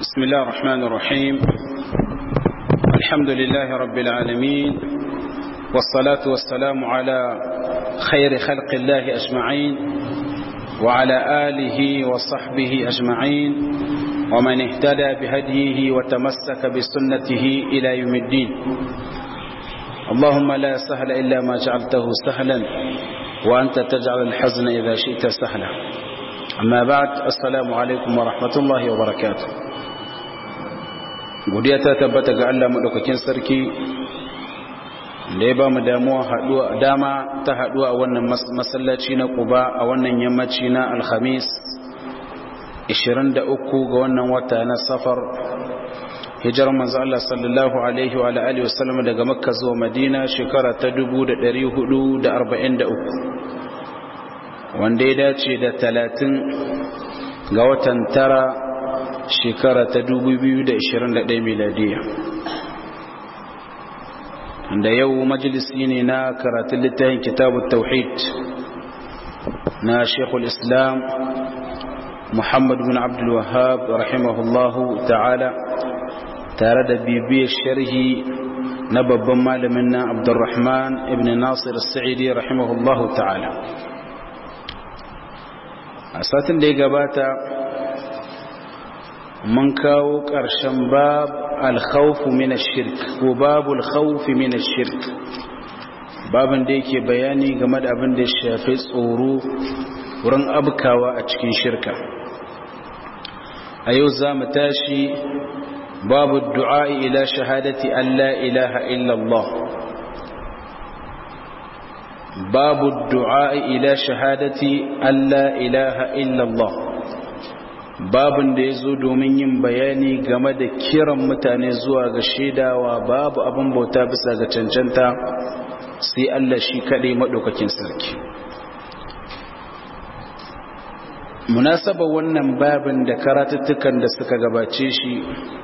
بسم الله الرحمن الرحيم الحمد لله رب العالمين والصلاة والسلام على خير خلق الله أجمعين وعلى آله وصحبه أجمعين ومن اهتدى بهديه وتمسك بسنته إلى يوم الدين اللهم لا سهل إلا ما جعلته سهلا وأنت تجعل الحزن إذا شئت سهلا amma ba'd assalamu alaikum wa rahmatullahi wa barakatuh godiya ta tabbata ga Allah madaukakin sarki da ya bamu damuwa haduwa dama ta haduwa a wannan masallaci na Quba a wannan yammaci na Alhamis 23 ga wannan wata na Safar hijirar manzo Allah sallallahu alaihi wa alihi wasallam daga Makka zuwa Madina shekara ta 1443 wanda ya dace da talatin ga watan tara shekara ta 2021 miladiya da yau majalisi ne na karatun littafin kitabun tauhid na shekul islam muhammad bin abdul wahab rahimahullahu ta'ala tare da bibiyar sharhi na babban malamin na abdurrahman ibn nasir sa'idi rahimahullahu ta'ala a satin da ya gabata mun kawo ƙarshen bab alkhawfu min shirk ko babu alkhawfi min shirk babin da yake bayani game da abin da ya shafi tsoro wurin abkawa a cikin shirka a yau za mu tashi babu du'a ila shahadati an la ilaha illallah باب الدعاء إلى شهادة أن لا إله إلا الله babin da ya zo domin yin bayani game da kiran mutane zuwa ga shaidawa babu abin bauta bisa ga cancanta sai Allah shi kaɗai maɗaukakin sarki munasaba wannan babin da karatuttukan da suka gabace shi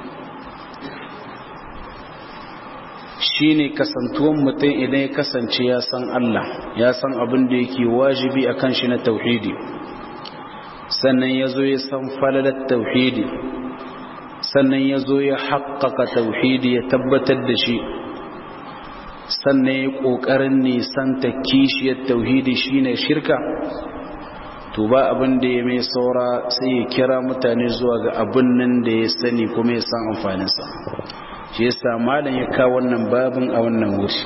shine kasantuwan mutum idan ya kasance ya san Allah ya san abin da yake wajibi a kan shi na tauhidi sannan ya zo ya san falalar tauhidi sannan ya zo ya haƙƙaƙa tauhidi ya tabbatar da shi sannan ya ƙoƙarin nisanta kishiyar tauhidi shine shirka to ba abin da ya mai saura sai ya kira mutane zuwa ga abin nan da ya sani kuma ya san amfaninsa shi yasa malam ya kawo wannan babin a wannan wuri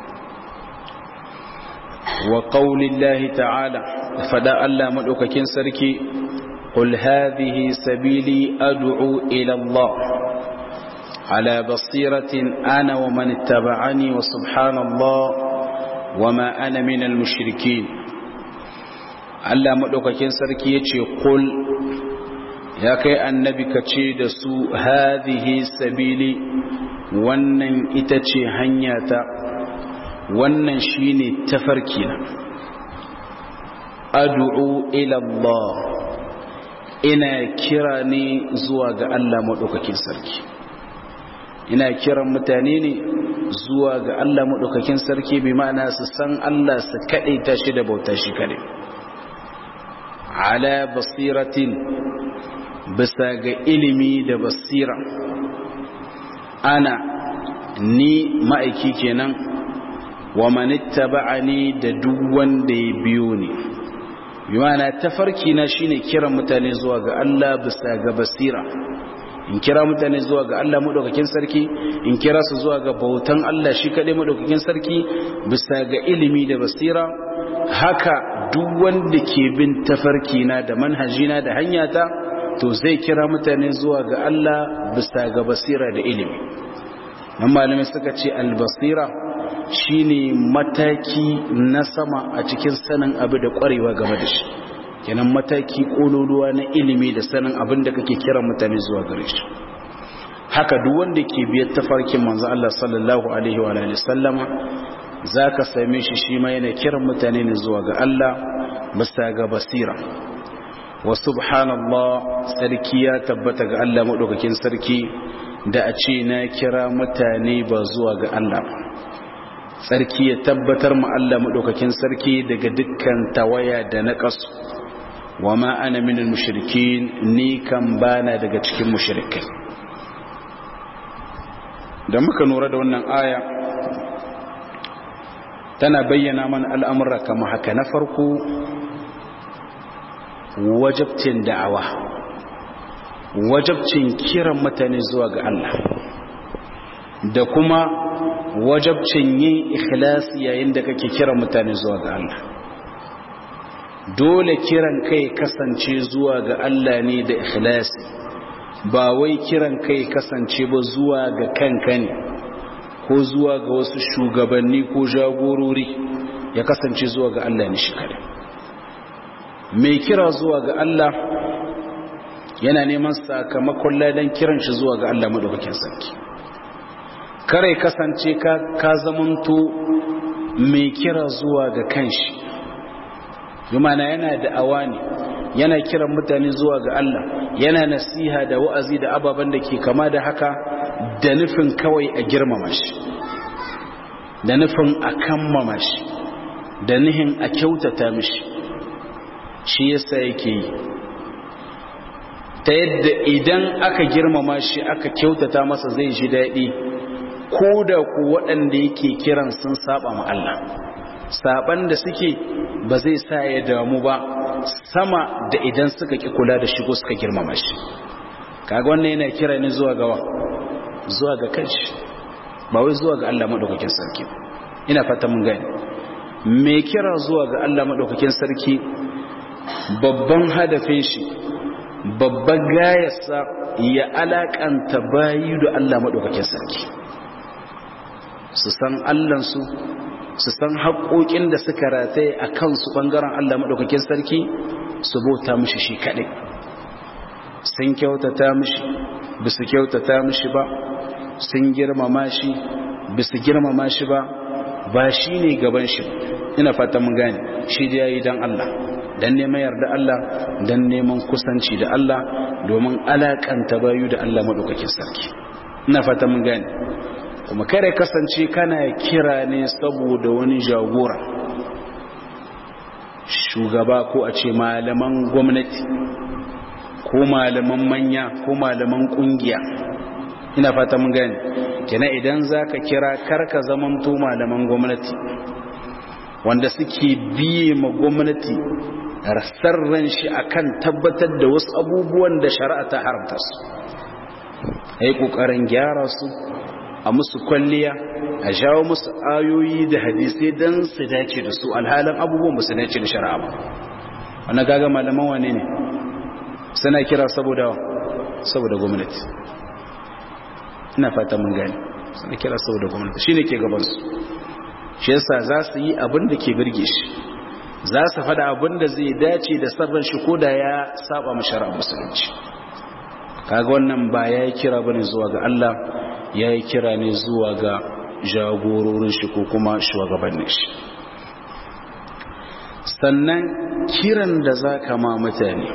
wa qaulillahi ta'ala fada Allah madaukakin sarki qul hadhihi sabili ad'u ila Allah ala basiratin ana wa man ittaba'ani wa subhanallah wa ma ana minal mushrikeen Allah madaukakin sarki yace qul ya kai annabi ka ce da su hadhihi sabili wannan ita ce hanyata wannan shine tafarki na ad'u ila Allah ina kira ne zuwa ga Allah madaukakin sarki ina kiran mutane ne zuwa ga Allah madaukakin sarki bi ma'ana su san Allah su kadaita shi da bauta shi kadai ala basiratin bisa ga ilimi da basira ana ni ma'aiki kenan wa manitta ba'ani da duk wanda ya biyo ni bimana tafarki na shine kiran mutane zuwa ga Allah bisa ga basira in kira mutane zuwa ga Allah madaukakin sarki in kira su zuwa ga bautan Allah shi kadai madaukakin sarki bisa ga ilimi da basira haka duk wanda ke bin tafarki na da manhajina da hanyata to zai kira mutane zuwa ga Allah bisa ga basira da ilimi nan malamai suka ce albasira shine mataki na sama a cikin sanin abu da kwarewa game da shi kenan mataki kololuwa na ilimi da sanin abin da kake kira mutane zuwa gare shi haka duk wanda ke biyar tafarkin manzo Allah sallallahu alaihi wa alihi sallama zaka same shi shi ma yana kiran mutane ne zuwa ga Allah bisa ga basira wa subhanallah sarki ya tabbata ga Allah maɗaukakin sarki da a ce na kira mutane ba zuwa ga Allah sarki ya tabbatar ma Allah maɗaukakin sarki daga dukkan tawaya da naƙasu wa ma ana minal mushrikin ni kan bana daga cikin mushrikai da muka nura da wannan aya tana bayyana mana al'amura kama haka na farko wajabcin da'awa wajabcin kiran mutane zuwa ga Allah da kuma wajabcin yin ikhlasi yayin da kake kiran mutane zuwa ga Allah dole kiran kai kasance zuwa ga Allah ne da ikhlasi ba wai kiran kai kasance ba zuwa ga kanka ne ko zuwa ga wasu shugabanni ko jagorori ya kasance zuwa ga Allah ne shi kare mai kira zuwa ga Allah yana neman sakamakon ladan kiran shi zuwa ga Allah madaukakin sarki kare kasance ka ka zamanto mai kira zuwa ga kanshi yumana yana da awani yana kiran mutane zuwa ga Allah yana nasiha da wa'azi da ababen da ke kama da haka da nufin kawai a girmama shi da nufin a kammama shi da nihin a kyautata mishi shi yasa yake yi ta yadda idan aka girmama shi aka kyautata masa zai ji daɗi ko da ku waɗanda yake kiran sun saba ma Allah saban da suke ba zai sa ya damu ba sama da idan suka ki kula da shigo suka girmama shi kaga wannan yana kira ne zuwa gawa zuwa ga kanshi ba wai zuwa ga Allah madaukakin sarki ina fata mun gani me kira zuwa ga Allah madaukakin sarki babban hadafin shi babban gayarsa ya alakanta bayi da Allah madaukakin sarki su san Allahnsu su san haƙoƙin da suka rataye a kansu ɓangaren Allah maɗaukakin sarki su bauta mishi shi kaɗai sun kyautata mishi ba su kyautata mishi ba sun girmama shi ba su girmama shi ba ba shi ne gaban shi ina fata mun gane shi da ya yi don Allah don neman yarda Allah don neman kusanci da Allah domin alaƙanta bayu da Allah maɗaukakin sarki ina fata mun gane kuma kare kasance kana kira ne saboda wani jagora shugaba ko a ce malaman gwamnati ko malaman manya ko malaman kungiya ina fata mun gani kina idan zaka kira karka zamanto malaman gwamnati wanda suke biye ma gwamnati rasarran shi akan tabbatar da wasu abubuwan da shari'a ta haramta su ai kokarin gyara su a musu kwalliya a jawo musu ayoyi da hadisai don su dace da su alhalin abubuwan su dace da shari'a ba wanda gaga malaman wane ne suna kira saboda saboda gwamnati ina fata mun gani suna kira saboda gwamnati shine ke gabansu shi yasa za su yi abin da ke birge shi za su faɗa abin da zai dace da sabon shi ko da ya saba mashara musulunci kaga wannan ba ya yi kira bane zuwa ga Allah ya yi kira ne zuwa ga jagororin shi ko kuma shugabannin shi sannan kiran da za ka ma mutane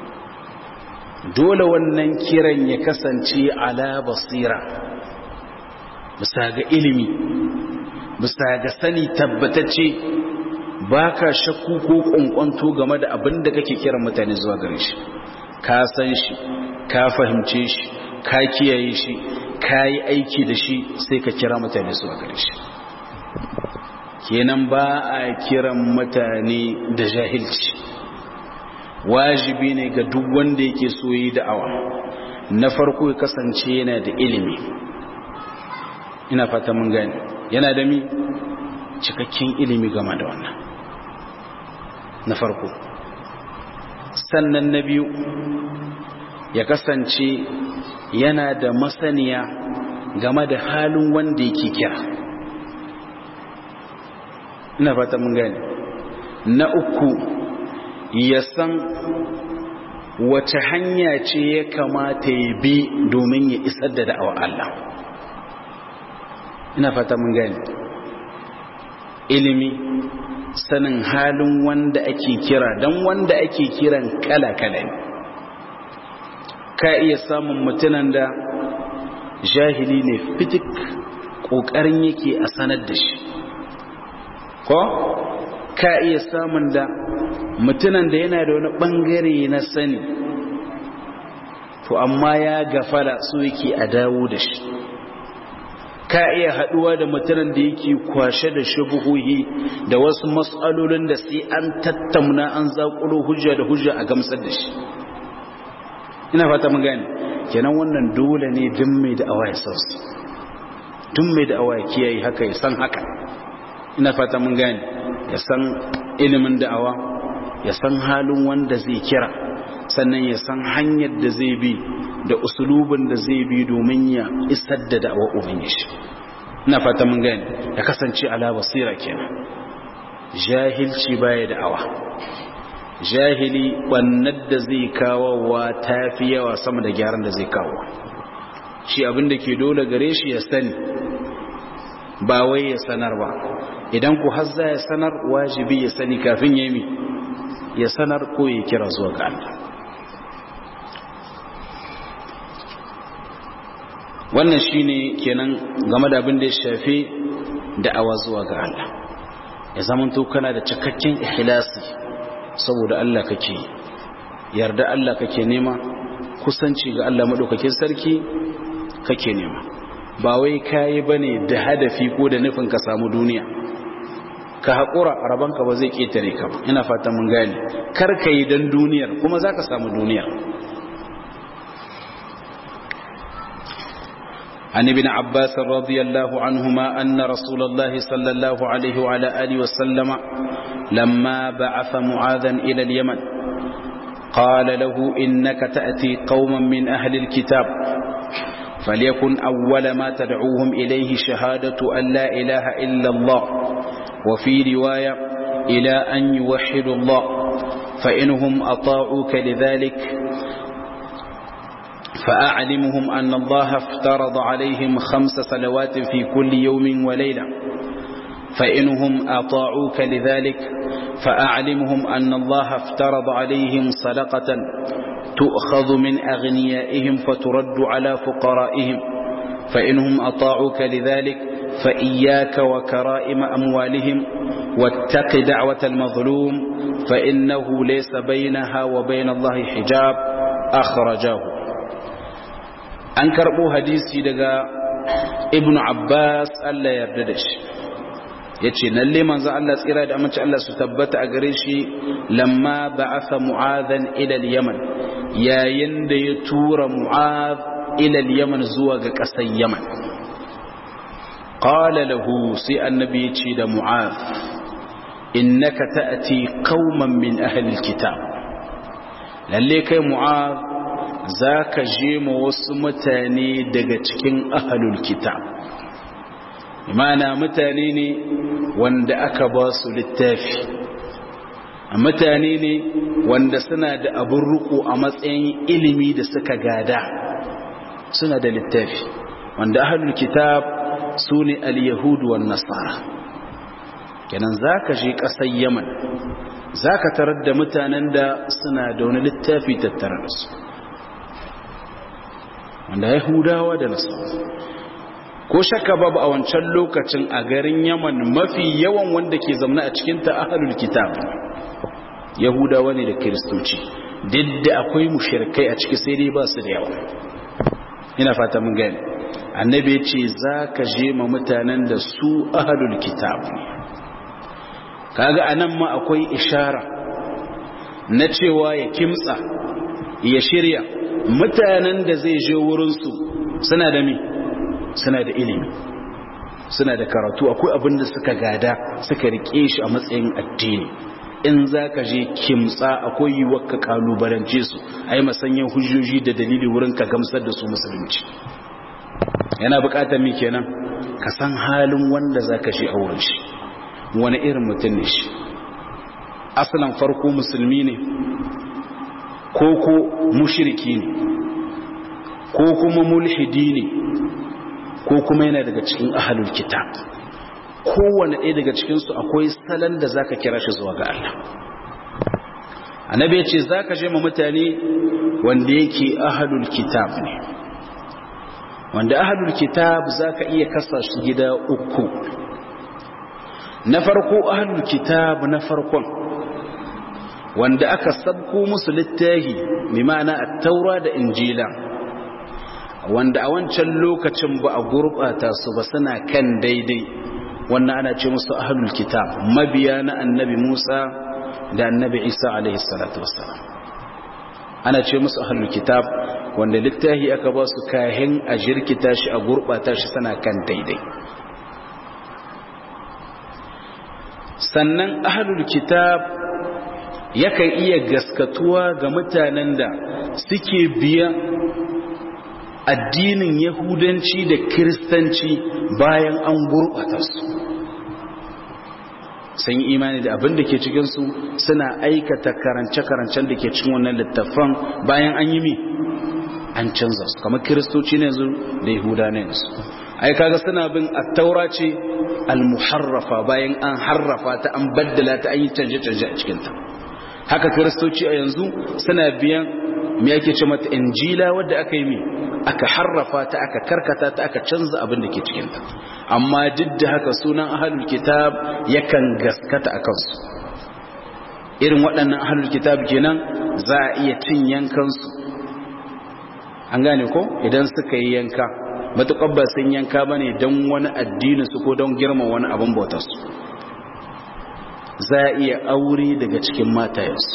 dole wannan kiran ya kasance ala basira bisa ga ilimi bisa ga sani tabbatacce ba ka shakku ko ƙunƙwanto game da abin da kake kiran mutane zuwa gare shi ka san shi ka fahimce shi ka kiyaye shi ka yi aiki da shi sai ka kira mutane zuwa gare shi kenan ba a kiran mutane da jahilci wajibi ne ga duk wanda yake so yi da'awa na farko ya kasance yana da ilimi ina fata mun gani yana da mi cikakken ilimi game da wannan na farko sannan na biyu ya kasance yana da masaniya game da halin wanda yake kira ina fata mun gani na uku ya san wace hanya ce ya kamata ya bi domin ya isar da da'awar Allah ina fata mun gani ilimi sanin halin wanda ake kira don wanda ake kiran kala-kala ne ka iya samun mutunan da jahili ne fitik ƙoƙarin yake a sanar da shi ko ka iya samun da mutunan da yana da wani ɓangare na sani to amma ya gafala so yake a dawo da shi ka iya haduwa da mutanen da yake kwashe da shubuhuhi da wasu matsalolin da sai an tattauna an zakulo hujja da hujja a gamsar da shi ina fata mun gane kenan wannan dole ne din mai da awa ya san su tun mai da awa ya kiyaye haka ya san haka ina fata mun gane ya san ilimin da'awa ya san halin wanda zai kira sannan ya san hanyar da zai bi da usulubin da zai bi domin ya isar da da'awa ubangiji ina fata mun gane ya kasance ala basira kenan jahilci baya da'awa jahili bannar da zai kawo wa tafi yawa sama da gyaran da zai kawo shi abin da ke dole gare shi ya sani ba wai ya sanar ba idan ku har za ya sanar wajibi ya sani kafin ya yi ya sanar ko ya kira zuwa ga Allah wannan shine kenan game da abin da ya shafi da'awa zuwa ga Allah ya zamanto kana da cikakken ikhlasi saboda Allah kake yarda Allah kake nema kusanci ga Allah madaukakin sarki kake nema ba wai kayi bane da hadafi ko da nufin ka samu duniya ka haƙura rabanka ba zai ƙetare ka ina fata mun gane kar ka yi don duniyar kuma za ka samu duniyar عن ابن عباس رضي الله عنهما أن رسول الله صلى الله عليه وعلى آله وسلم لما بعث معاذا إلى اليمن قال له إنك تأتي قوما من أهل الكتاب فليكن أول ما تدعوهم إليه شهادة أن لا إله إلا الله وفي رواية إلى أن يوحدوا الله فإنهم أطاعوك لذلك فأعلمهم أن الله افترض عليهم خمس صلوات في كل يوم وليلة فإنهم أطاعوك لذلك فأعلمهم أن الله افترض عليهم صدقة تؤخذ من أغنيائهم فترد على فقرائهم فإنهم أطاعوك لذلك فإياك وكرائم أموالهم واتق دعوة المظلوم فإنه ليس بينها وبين الله حجاب أخرجاه أنكر أبو حديثي دقاء ابن عباس ألا يرددش yace lalle manzo Allah tsira da amince Allah su tabbata a gare shi lamma ba'atha mu'adhan ila al-yaman yayin da ya tura mu'adh ila al-yaman zuwa ga ƙasar yaman qala lahu sai annabi ya ce da mu'adh innaka ta'ti qauman min ahli al-kitab lalle kai mu'adh zaka je ma wasu mutane daga cikin ahlul kitab imana mutane ne wanda aka ba su littafi mutane ne wanda suna da abin ruku a matsayin ilimi da suka gada suna da littafi wanda ahlul kitab su ne al-yahudu wan nasara kenan zaka je ƙasar yaman zaka tarar da mutanen da suna da wani littafi tattare da su wanda yahudawa da nasara ko shakka babu a wancan lokacin a garin yaman mafi yawan wanda ke zamna a cikinta ahalul kitab yahudawa ne da kiristoci duk da akwai mushirkai a ciki sai dai ba su da yawa ina fata mun gani annabi ya ce za ka je ma mutanen da su ahalul kitab kaga anan ma akwai ishara na cewa ya kimtsa ya shirya mutanen da zai je wurinsu suna da mi suna da ilimi suna da karatu akwai abin da suka gada suka rike shi a matsayin addini in za ka je kimtsa akwai yiwuwar ka kalubalance su a yi masanyan hujjoji da dalili wurin ka gamsar da su musulunci yana bukatar mi kenan ka san halin wanda za ka je a wurin shi wani irin mutum ne shi asalin farko musulmi ne ko ko mushiriki ne ko kuma mulhidi ne ko kuma yana daga cikin ahalul kitab kowane ɗaya daga cikinsu akwai salon da zaka kira shi zuwa ga Allah annabi ya ce zaka je ma mutane wanda yake ahalul kitab ne wanda ahalul kitab zaka iya kasa shi gida uku na farko ahalul kitab na farkon wanda aka sabko musu littahi mai ma'ana at-taura da injila wanda a wancan lokacin ba a gurɓata su ba suna kan daidai wannan ana ce musu ahlul kitab mabiya na annabi Musa da annabi Isa alaihi salatu wassalam ana ce musu ahlul kitab wanda littafi aka ba su kahin a jirkita shi a gurɓata shi suna kan daidai sannan ahlul kitab yakan iya gaskatuwa ga mutanen da suke biya addinin yahudanci da kiristanci bayan an gurɓata su sun yi imani da abin da ke cikinsu suna aikata karance-karancen da ke cikin wannan littafan bayan an yi mi an canza su kamar kiristoci ne yanzu da yahuda ne yanzu ai kaga suna bin attaura ce almuharrafa bayan an harrafa ta an baddala ta an yi canje-canje a cikinta haka kiristoci a yanzu suna biyan me yake ce mata injila wadda aka yi mi aka harrafa ta aka karkata ta aka canza abin da ke cikinta amma duk da haka sunan ahalul kitab yakan gaskata a kansu irin waɗannan ahalul kitab kenan za a iya cin yankansu an gane ko idan suka yi yanka matuƙar ba sun yanka ba ne don wani addini su ko don girma wani abin bautarsu za a iya aure daga cikin matayensu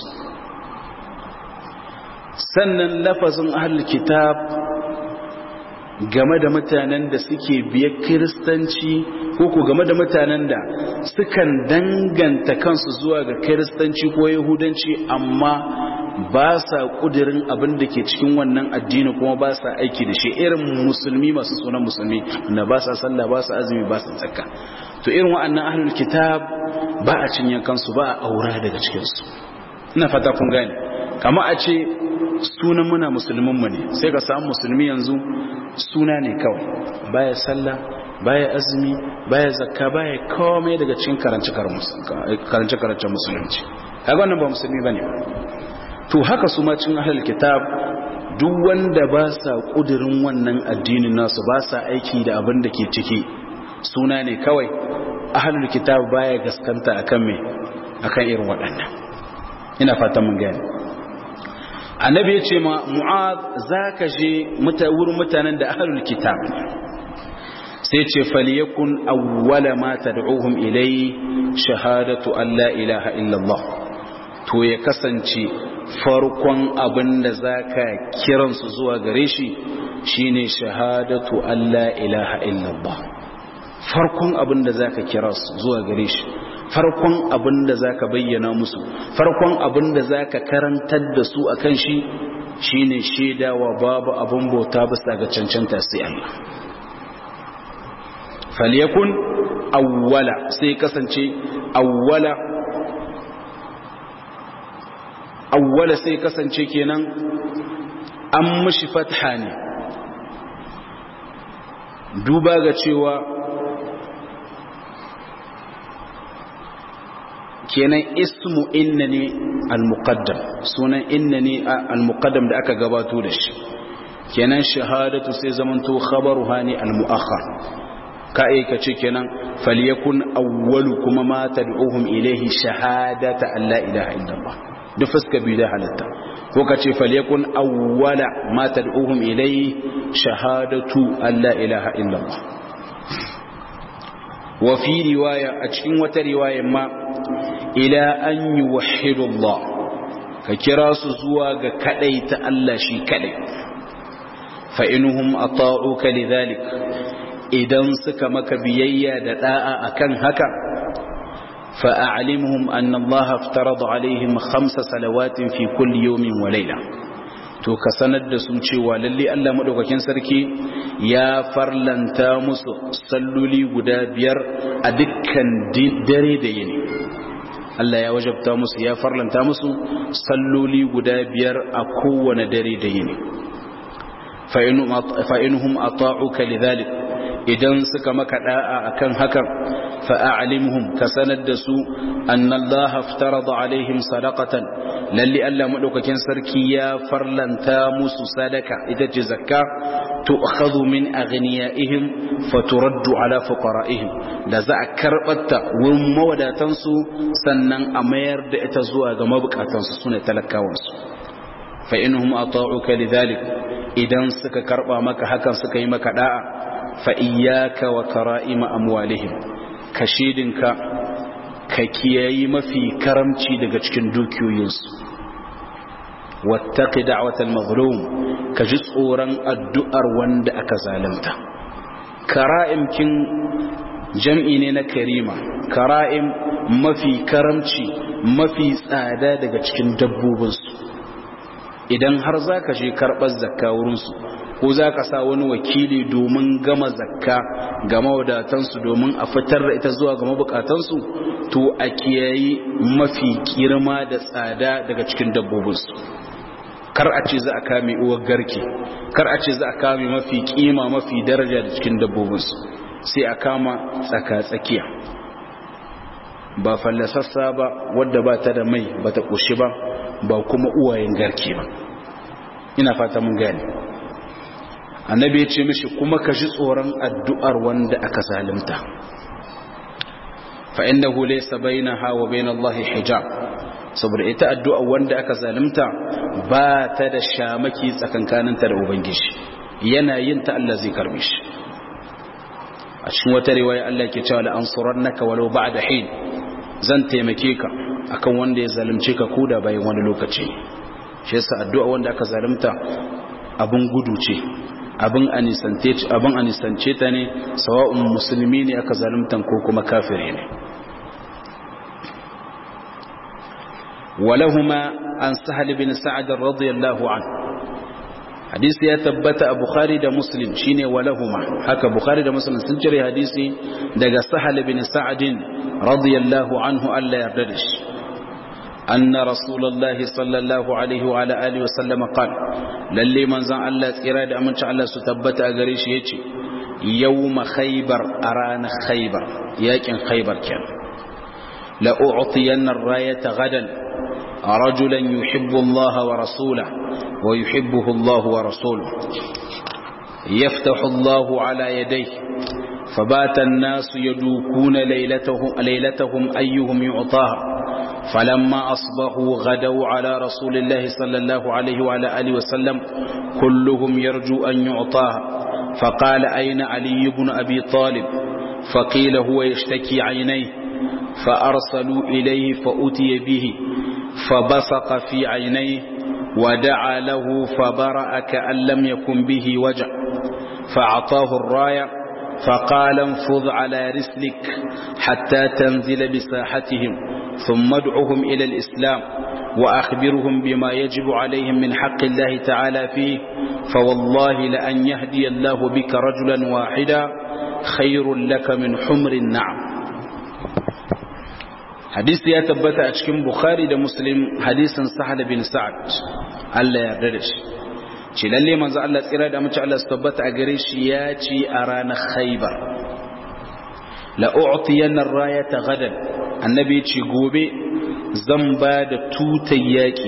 sannan lafazin ahalul kitab game da mutanen da suke biye kiristanci ko ku game da mutanen da sukan danganta kansu zuwa ga kiristanci ko yahudanci amma ba sa kudirin abin da ke cikin wannan addini kuma ba sa aiki da shi irin musulmi masu sunan musulmi na ba sa sallah ba sa azumi ba sa tsakka to irin wa'annan ahlul kitab ba a cinye kansu ba a aura daga cikinsu ina fata kun gane kama a ce sunan muna musulmin mu ne sai ka samu musulmi yanzu suna ne kawai baya sallah baya azumi baya zakka baya komai daga cikin karance karance musulunci kaga wannan ba musulmi bane to haka su ma cikin ahlul kitab duk wanda ba sa kudirin wannan addinin nasu ba sa aiki da abin da ke ciki suna ne kawai ahlul kitab baya gaskanta akan me akan irin waɗannan ina fatan mun gane annabi ya ce ma mu'ad za ka je wurin mutanen da ahlul kitab sai ce faliyakun awwala ma tad'uhum ilai shahadatu an la ilaha illallah to ya kasance farkon abin da zaka kiransu zuwa gare shi shine shahadatu an la ilaha illallah farkon abin da zaka kira su zuwa gare shi farkon abin da za ka bayyana musu farkon abin da za ka karantar da su a kan shi shi ne shaidawa babu abin bauta bisa ga cancanta sai Allah falyakun awwala sai kasance awwala awwala sai kasance kenan an mushi fatha ne duba ga cewa kenan ismu inna ne al-muqaddam sunan inna ne al-muqaddam da aka gabato da shi kenan shahadatu sai zamanto khabaruha ne al-mu'akhkhar ka aika ce kenan falyakun awwalu kuma ma tad'uhum ilayhi shahadata an la ilaha illallah duk fuska biyu da halatta ko ka ce falyakun awwala ma tad'uhum ilayhi shahadatu an la ilaha illallah wa fi riwaya a cikin wata riwaya ma ila an yi wahidullah ka kira su zuwa ga kadai ta Allah shi kadai fa'inuhum a ta'uka lidhalik idan suka maka biyayya da da'a akan haka fa'alimuhum anna Allah aftarada alaihim khamsa salawatin fi kulli yawmin wa layla to ka sanar da su cewa lalle Allah madaukakin sarki ya farlanta musu salloli guda biyar a dukkan dare da yini Allah ya wajabta musu ya farlanta musu salloli guda biyar a kowane dare da yini fa'inuhum ata'uka lidhalik idan suka maka da'a akan hakan fa'alimhum ka sanar da su annallaha aftarada alaihim sadaqatan lalle Allah madaukakin sarki ya farlanta musu sadaka ita ce zakka tu'khadhu min aghniyaihim faturaddu ala fuqara'ihim da za a karbata wurin mawadatan su sannan a mayar da ita zuwa ga mabukatan su sune talakawan su fa inhum ata'uka lidhalik idan suka karba maka hakan suka yi maka da'a fa iyyaka wa kara'ima amwalihim kashidinka ka kiyayi mafi karamci daga cikin dukiyoyinsu wattaqi da'watal mazlum ka ji tsoron addu'ar wanda aka zalunta kara'im kin jam'i ne na karima kara'im mafi karamci mafi tsada daga cikin dabbobinsu idan har za ka je karɓar zakka wurinsu ko za ka sa wani wakili domin gama zakka ga mawadatansu domin a fitar da ita zuwa ga mabukatansu to a kiyayi mafi girma da tsada daga cikin dabbobinsu kar a ce za a kame uwar garke kar a ce za a kame mafi kima mafi daraja da cikin dabbobinsu sai a kama tsaka-tsakiya ba fallasassa ba wadda ba ta da mai ba ta ƙoshi ba ba kuma uwayen garke ba ina fata mun gane annabi ya ce mishi kuma ka ji tsoron addu'ar wanda aka zalimta fa innahu laysa bainaha wa bain Allah hijab saboda ita addu'a wanda aka zalimta ba ta da shamaki tsakankaninta da ubangiji yana yin ta Allah zai karbe shi a cikin wata riwaya Allah ke cewa la ansurannaka walau ba'da hin zan taimake ka akan wanda ya zalunce ka koda bayan wani lokaci shi yasa addu'a wanda aka zalunta abin gudu ce abin anisance abin anisance ta ne sawa'un musulmi ne aka zaluntan ko kuma kafiri ne ولهما عن سهل بن سعد رضي الله عنه حديث يا تبت بخاري ده مسلم شيني ولهما حكى بخاري ده مسلم سنجري حديثي ده سهل بن سعد رضي الله عنه ألا يرددش أن رسول الله صلى الله عليه وعلى آله وسلم قال للي من زان الله إرادة أمن شاء الله ستبت أغريش يتي يوم خيبر أران خيبر يكن خيبر كان لأعطين الراية غدا رجلا يحب الله ورسوله ويحبه الله ورسوله يفتح الله على يديه فبات الناس يدوكون ليلتهم, ليلتهم أيهم يعطاها فلما أصبحوا غدوا على رسول الله صلى الله عليه وعلى آله وسلم كلهم يرجو أن يعطاها فقال أين علي بن أبي طالب فقيل هو يشتكي عينيه فأرسلوا إليه فأتي به فبصق في عينيه ودعا له فبرأ كأن لم يكن به وجع فأعطاه الراية فقال انفض على رسلك حتى تنزل بساحتهم ثم ادعهم إلى الإسلام وأخبرهم بما يجب عليهم من حق الله تعالى فيه فوالله لأن يهدي الله بك رجلا واحدا خير لك من حمر النعم hadisi ya tabbata a cikin bukhari da muslim hadisin sahal bin sa'ad Allah ya yarda da shi ce lalle manzo Allah tsira da mace Allah su tabbata a gare shi ya ci a ranar khaybar la u'tiyanna ar-rayata gadan annabi ce gobe zan ba da tutar yaki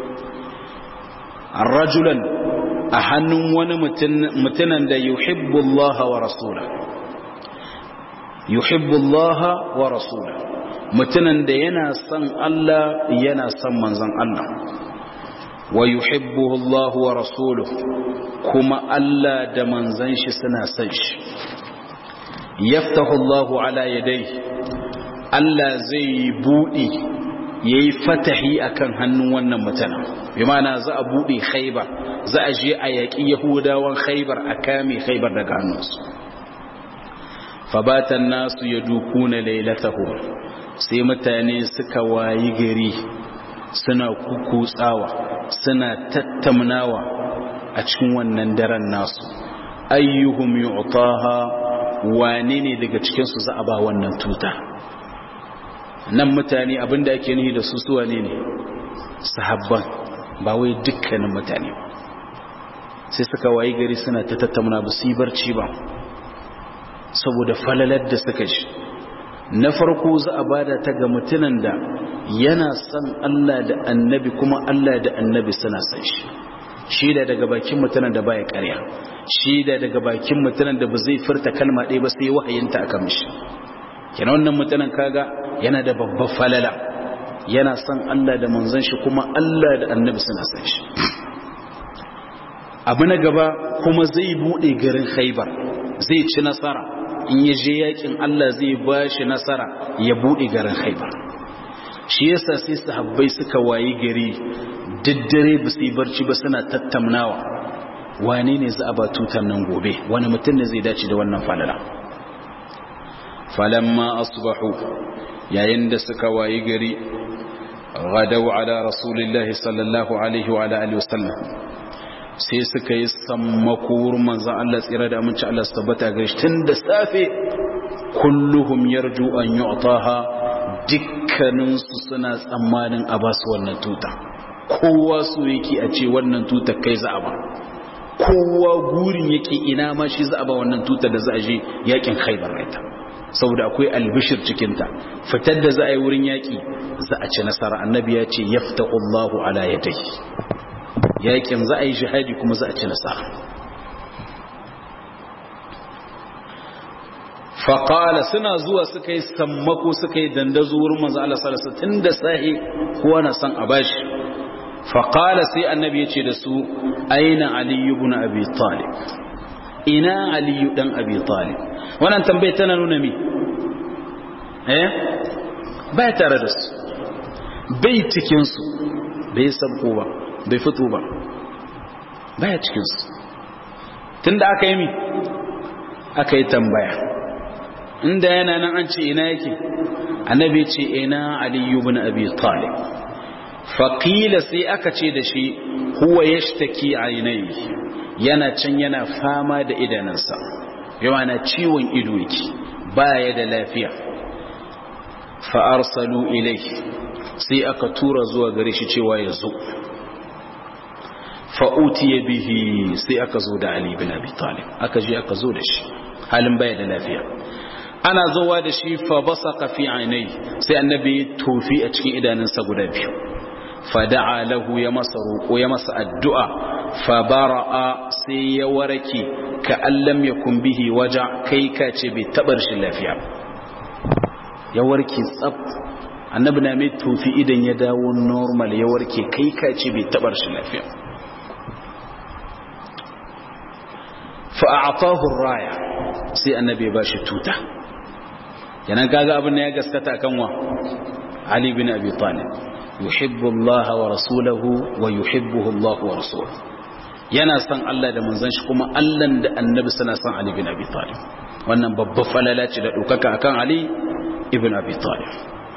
rajulan a hannun wani mutunan da yuhibbu Allah wa rasula yuhibbu Allah wa rasula mutumin da yana son Allah yana son manzon Allah wa yuhibbuhu Allah wa rasuluhu kuma Allah da manzon shi suna son shi yaftahu Allah ala yadayhi Allah zai buɗe yayi fatahi akan hannun wannan mutumin bi ma'ana za a buɗe Khaibar za a je a yaƙi Yahudawan Khaibar a kame Khaibar daga hannunsu fabatan nasu yadukuna lailatahu sai mutane suka wayi gari suna kukutsawa suna tattamnawa a cikin wannan daren nasu ayyuhum yu'taha wane ne daga cikin su za a ba wannan tuta nan mutane abinda ake nihi da su su wane ne sahabban ba wai dukkanin mutane sai suka wayi gari suna ta tattamna ba su yi barci ba saboda falalar da suka shi na farko za a bada ta ga mutunan da yana son Allah da annabi kuma Allah da annabi suna son shi shi da daga bakin mutunan da baya karya shi da daga bakin mutunan da ba zai furta kalma ɗaya ba sai wahayinta aka mishi kenan wannan mutunan kaga yana da babbar falala yana son Allah da manzon shi kuma Allah da annabi suna son shi abu na gaba kuma zai bude garin khaibar zai ci nasara in ya je yakin Allah zai ba shi nasara ya bude garin khaibar shi yasa sai sahabbai suka wayi gari daddare ba su yi barci ba suna tattaunawa wane ne za a ba tutar nan gobe wani mutum ne zai dace da wannan falala falamma asbahu yayin da suka wayi gari غدوا على رسول الله صلى الله عليه وعلى اله وسلم sai suka yi sammakur manzan Allah tsira da aminci Allah su tabbata ga shi tun da safe kulluhum yarju an yu'taha dukkanin su suna tsammanin a basu wannan tuta kowa su yake a ce wannan tuta kai za a ba kowa gurin yake ina ma shi za a ba wannan tuta da za a je yakin Khaibar ita saboda akwai albishir cikinta fitar da za a yi wurin yaƙi za a ci nasara annabi ya ce yaftahu Allahu ala yadayhi yaƙin za a yi jihadi kuma za a ci nasara faƙala suna zuwa suka yi sammako suka yi dandazo wurin manzo Allah sallallahu alaihi wasallam da sahi kowa na san a bashi faƙala sai annabi ya ce da su aina ali ibn abi talib ina ali dan abi talib wannan tambayar tana nuna mi eh bai tare da su bai cikin su bai sabko ba bai fito ba baya cikin su tunda aka yi mi aka yi tambaya inda yana nan an ce ina yake annabi ce ina ali ibn abi talib faqila sai aka ce da shi huwa yashtaki ainai yana can yana fama da idanunsa yawa na ciwon ido yake baya da lafiya fa arsalu ilayhi sai aka tura zuwa gare shi cewa ya zo fa utiya bihi sai aka zo da ali bin abi talib aka je aka zo da shi halin baya da lafiya ana zowa da shi fa basaka fi ainai sai annabi tofi a cikin idanunsa guda biyu fa da'a lahu ya masa roƙo ya masa addu'a fa bara'a sai ya warake ka allam yakun bihi waja kai ka ce bai tabar shi lafiya ya warke tsaf annabi na mai tofi idan ya dawo normal ya warke kai ka ce bai tabar shi lafiya fa a'tahu raya sai annabi ya bashi tuta kenan kaga abin da ya gaskata kan wa Ali bin Abi Talib yuhibbu Allah wa rasuluhu wa yuhibbuhu Allah wa rasuluhu yana son Allah da manzon shi kuma Allah da annabi suna son Ali bin Abi Talib wannan babbar falala ce da dokaka akan Ali ibn Abi Talib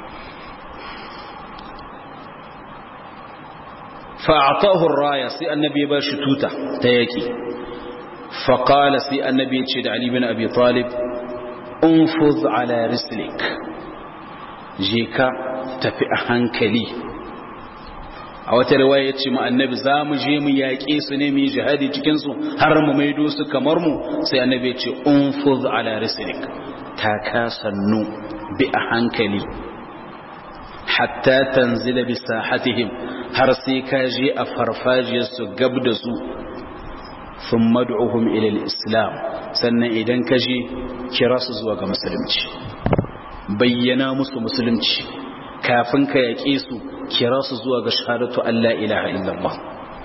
fa'atahu ar-raya sai annabi ya bashi tuta ta yaki faqala sai annabi ya ce da Ali bin Abi Talib unfuz ala rislik je ka tafi a hankali a wata riwaya yace mu annabi za mu je mu yaƙe su ne mu yi jihadi cikin su har mu maido su kamar mu sai annabi ya ce unfuz ala rislik ta ka sannu bi a hankali hatta tanzila bi sahatihim har sai ka je a farfajiyar su gab da su sun mad'uhum ila islam sannan idan ka je kira su zuwa ga musulunci bayyana musu musulunci kafin ka yaƙe su kira su zuwa ga shahadatu Allah ilaha illallah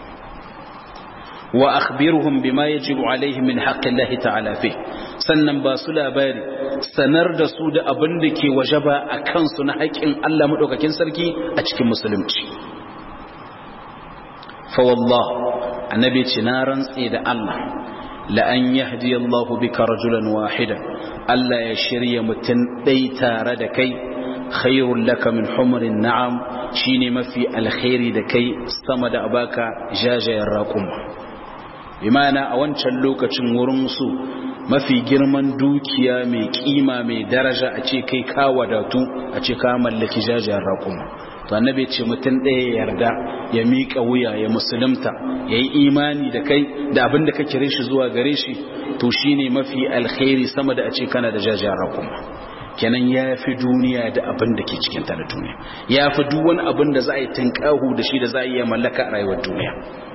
wa akhbirhum bima yajibu alaihim min haqqi Allah ta'ala fi sannan ba su labari sanar da su da abin da ke wajaba a kansu na haƙƙin Allah madaukakin sarki a cikin musulunci fa wallah annabi ce na rantse da Allah la'an yahdi Allahu bika rajulan wahida Allah ya shirya mutum ɗai tare da kai khairul laka min humrin na'am shine mafi alkhairi da kai sama da abaka jajayen raƙuma bimana a wancan lokacin wurin su mafi girman dukiya mai kima mai daraja a ce kai ka wadatu a ce ka mallaki jajayen raƙuma to annabi ce mutum ɗaya ya yarda ya miƙa wuya ya musulunta ya yi imani da kai da abin da ka kire shi zuwa gare shi to shi ne mafi alkhairi sama da a ce kana da jajayen rakuma kenan ya fi duniya da abin da ke cikinta da duniya ya fi duk wani abin da za a yi tunƙahu da shi da za a iya mallaka a rayuwar duniya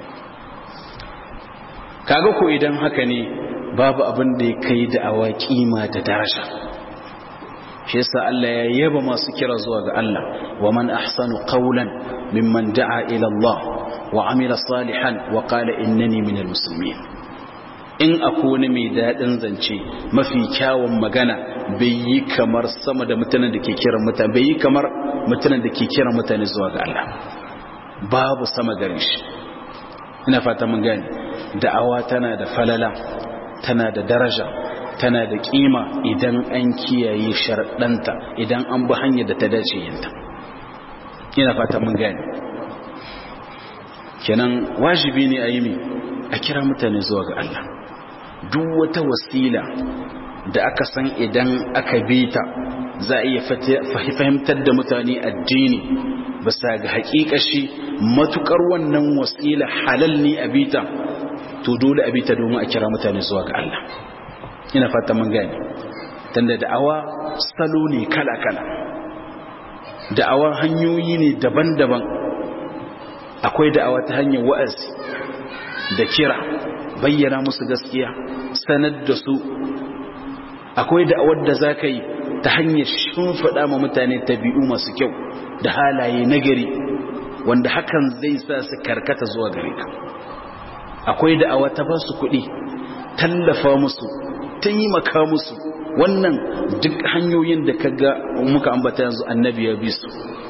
kaga ko idan haka ne babu abin da ya kai da awa kima da daraja shi yasa Allah ya yaba masu kira zuwa ga Allah wa man ahsanu qawlan mimman da'a ila Allah wa amila salihan wa qala innani minal muslimin in akwai wani mai daɗin zance mafi kyawun magana bai yi kamar sama da mutanen da ke kiran mutane bai yi kamar mutanen da ke kiran mutane zuwa ga Allah babu sama gare shi ina fata mun gane da'awa tana da falala tana da daraja tana da kima idan an kiyaye sharɗanta idan an bi hanyar da ta dace yinta ina fata mun gane kenan wajibi ne a yi mi a kira mutane zuwa ga Allah duk wata wasila da aka san idan aka bi ta za a iya fahimtar da mutane addini bisa ga hakikashi matukar wannan wasila halal ne a bita to dole a bita domin a kira mutane zuwa ga Allah ina fata mun gane tunda da'awa salo ne kala-kala da'awa hanyoyi ne daban-daban akwai da'awa ta hanyar wa'azi da kira bayyana musu gaskiya sanar da su akwai da'awar da za ka yi ta hanyar shimfiɗa ma mutane tabi'u masu kyau da halaye nagari wanda hakan zai sa su karkata zuwa gare ka akwai da'awa ta ba su kuɗi tallafa musu ta yi maka musu wannan duk hanyoyin da ka ga muka ambata yanzu annabi ya bi su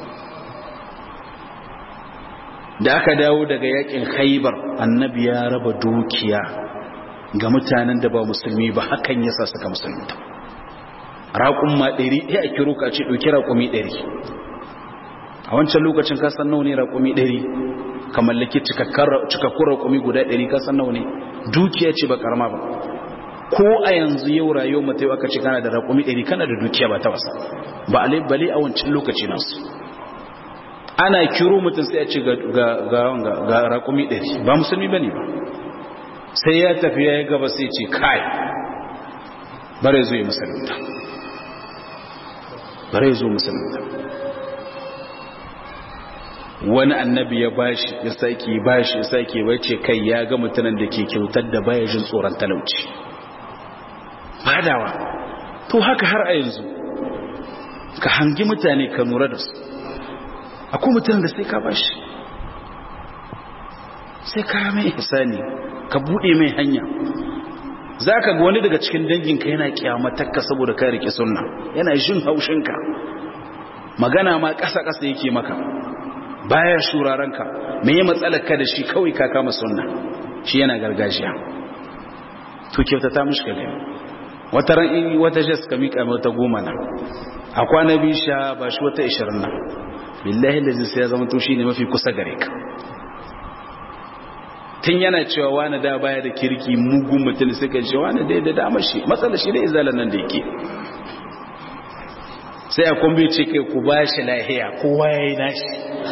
da aka dawo daga yakin haibar annabi ya raba dukiya ga mutanen da ba musulmi ba hakan yasa suka musulunta raƙun ma ɗari ya a kiro ka ce ɗauki raƙumi ɗari a wancan lokacin ka san nawa ne raƙumi ɗari ka mallaki cikakkun raƙumi guda ɗari ka san nawa ne dukiya ce ba karama ba ko a yanzu yau rayuwar mutai aka ce kana da raƙumi ɗari kana da dukiya ba ta wasa ba a bale a wancan lokaci nasu ana kiro mutum sai a ce ga raƙumi ɗari ba musulmi ba ne ba sai ya tafi ya yi gaba sai ce kai bare zo yi musulunta bare zo musulunta wani annabi ya bashi ya sake bashi ya sake wace kai ya ga mutanen da ke kyautar da baya jin tsoron talauci badawa to haka har a yanzu ka hangi mutane ka nura da su akwai mutanen da sai ka bashi sai ka mai ihsani ka bude mai hanya za ka ga wani daga cikin danginka yana kyamatakka saboda ka rike sunna yana jin haushinka magana ma ƙasa-ƙasa yake maka baya shurarenka me ya matsalarka da shi kawai ka kama sunna shi yana gargajiya to kyautata mishi ka gani wata ran wata jas ka miƙa mai wata goma na a kwana biyu sha ba shi wata ishirin na billahi da sai ya zama to shi ne mafi kusa gare ka tun yana cewa wani da baya da kirki mugun mutum suka ce wani dai da dama shi matsala shi da izalan nan da yake sai a kwambe ce kai ku ba shi lahiya kowa ya yi nashi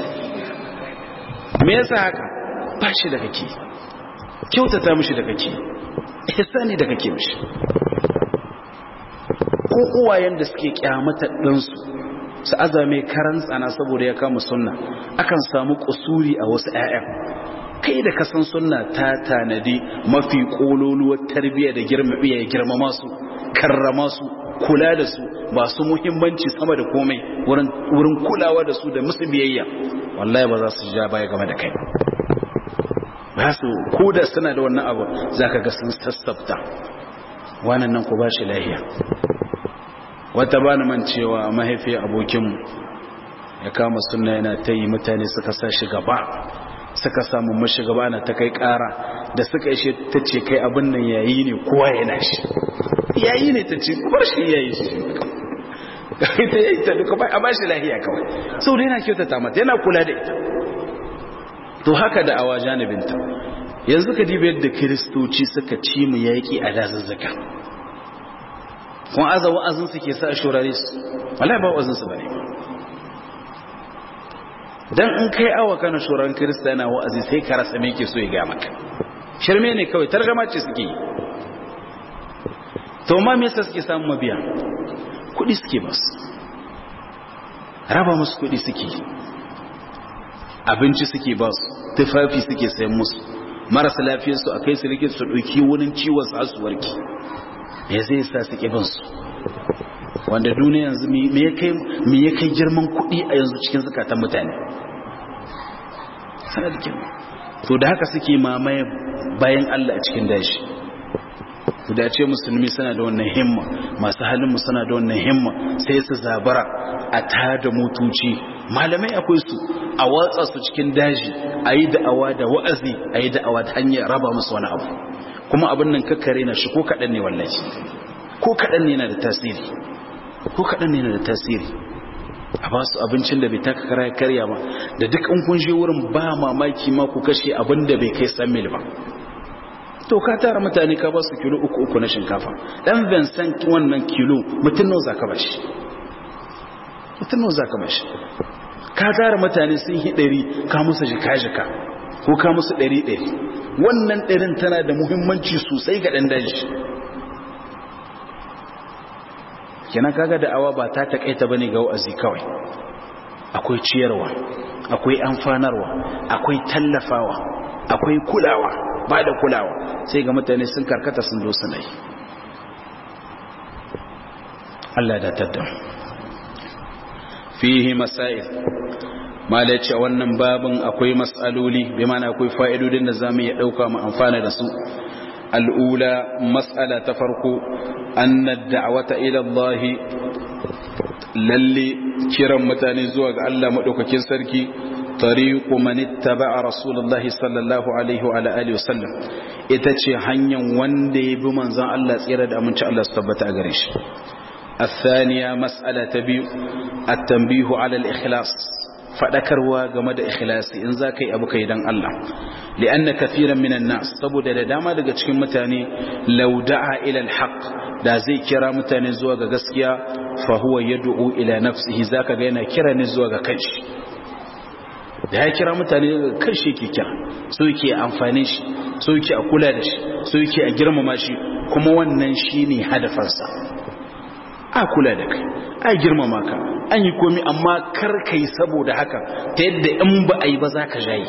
me yasa haka ba shi da kake kyautata mishi da kake ihsani da kake mishi ko uwayen da suke kyamata ɗansu su azame karan tsana saboda ya kama sunna akan samu kusuri a wasu 'ya'yan kai da kasan sunna ta tanadi mafi kololuwar tarbiyya da girma ya girmama su karrama su kula da su ba su muhimmanci sama da komai wurin kulawa da su da musu biyayya wallahi ba za su ja baya game da kai ba su ko da suna da wannan abu za ka ga sun sassafta wannan nan ku ba shi lahiya wata ba ni man cewa mahaifiyar abokinmu ya kama sunna yana ta yi mutane suka sa shi gaba suka samu mashi gaba na ta kai kara da suka ishe ta ce kai abin nan yayi ne kowa yana shi yayi ne ta ce bar shi yayi shi ita yayi ta duka bai a ba shi lahiya kawai sau da yana kyautata mata yana kula da ita to haka da awa janibinta yanzu ka diba yadda kiristoci suka ci mu yaƙi a dazuzzuka kuma aza wa'azin su ke sa a shurare su wallahi ba wa'azin su bane dan in kai awa kana shuran kirista yana wa'azi sai ka rasa me yake so ya ga maka shirme ne kawai targama ce suke yi to ma me yasa suke samun mabiya kuɗi suke ba su raba musu kuɗi suke abinci suke ba su tufafi suke sayan musu marasa lafiyarsu a kai su rike su ɗauki wurin ciwon su su warki me zai sa su ƙi su wanda duniya yanzu me ya kai girman kuɗi a yanzu cikin zukatan mutane sanar da girma to da haka suke mamaye bayan Allah a cikin dashi da ce musulmi suna da wannan himma masu halinmu suna da wannan himma sai su zabara a tada motoci malamai akwai su a watsa su cikin daji a yi da'awa da wa'azi a yi da'awa ta hanyar raba musu wani abu kuma abin nan kakkare na shi ko kaɗan ne wallahi ko kaɗan ne na da tasiri ko kaɗan ne na da tasiri a ba su abincin da bai taka kara karya ba da duk in kun je wurin ba mamaki ma ku kashe abin da bai kai san mil ba to ka tara mutane ka ba su kilo uku uku na shinkafa dan Vincent wannan kilo mutum nawa zaka bashi mutum nawa zaka bashi ka tara mutane sun yi ɗari ka musu jika jika ko ka musu ɗari ɗari wannan ɗarin tana da muhimmanci sosai ga ɗan daji kenan kaga da'awa ba ta takaita bane ga wa'azi kawai akwai ciyarwa akwai amfanarwa akwai tallafawa akwai kulawa ba da kulawa sai ga mutane sun karkata sun dosa nai Allah da tadda fihi masail mala ce wannan babin akwai mas'aloli bi mana akwai fa'idodin da zamu iya dauka mu amfana da su al'ula mas'ala ta farko anna da'wata ila Allah lalle kiran mutane zuwa ga Allah madaukakin sarki طريق من اتبع رسول الله صلى الله عليه وعلى اله وسلم ita ce hanyar wanda ya bi manzon Allah tsira da aminci Allah su tabbata a gare shi الثانية مسألة تبيو التنبيه على الإخلاص فذكروا game da ikhlasi in za ka yi abu kai dan Allah li'anna kathiran minan nas saboda da dama daga cikin mutane law da'a ila al-haq da zai kira mutane zuwa ga gaskiya fa huwa yad'u ila nafsihi zaka ga yana kira ne zuwa ga kanshi da ya kira mutane daga kanshi yake kira so yake amfani shi so yake a kula da shi so yake a girmama shi kuma wannan shine hadafarsa a kula da kai a girmama ka an yi komi amma kar ka yi saboda haka ta yadda in ba a yi ba za ka jayi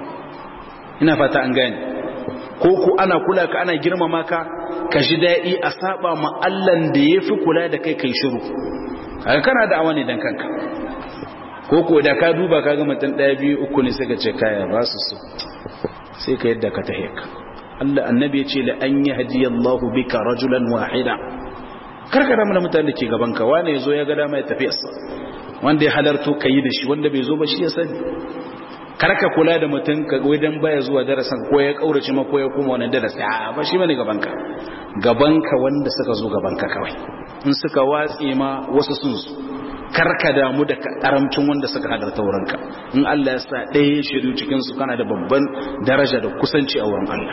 ina fata an gane ko ku ana kula ka ana girmama ka ka ji daɗi a saba ma Allahn da ya fi kula da kai kai shiru kaga kana da awa ne dan kanka ko ko da ka duba ka ga mutum ɗaya biyu uku ne suka ce kaya ba su so sai ka yadda ka tahe ka Allah annabi ya ce la an yahdiyallahu bika rajulan wahida karka damu da mutane da ke gabanka wane ya zo ya ga dama ya tafi yasa wanda ya halarto ka yi da shi wanda bai zo ba shi ya sani karka kula da mutum ka wajen baya zuwa darasan ko ya kaurace ma ko ya kuma wani darasi a ba shi bane gabanka gabanka wanda suka zo gabanka kawai in suka watse ma wasu sun zo karka damu da karamcin wanda suka halarta wurinka in Allah ya sa ɗaya ya shiru cikin su kana da babban daraja da kusanci a wurin Allah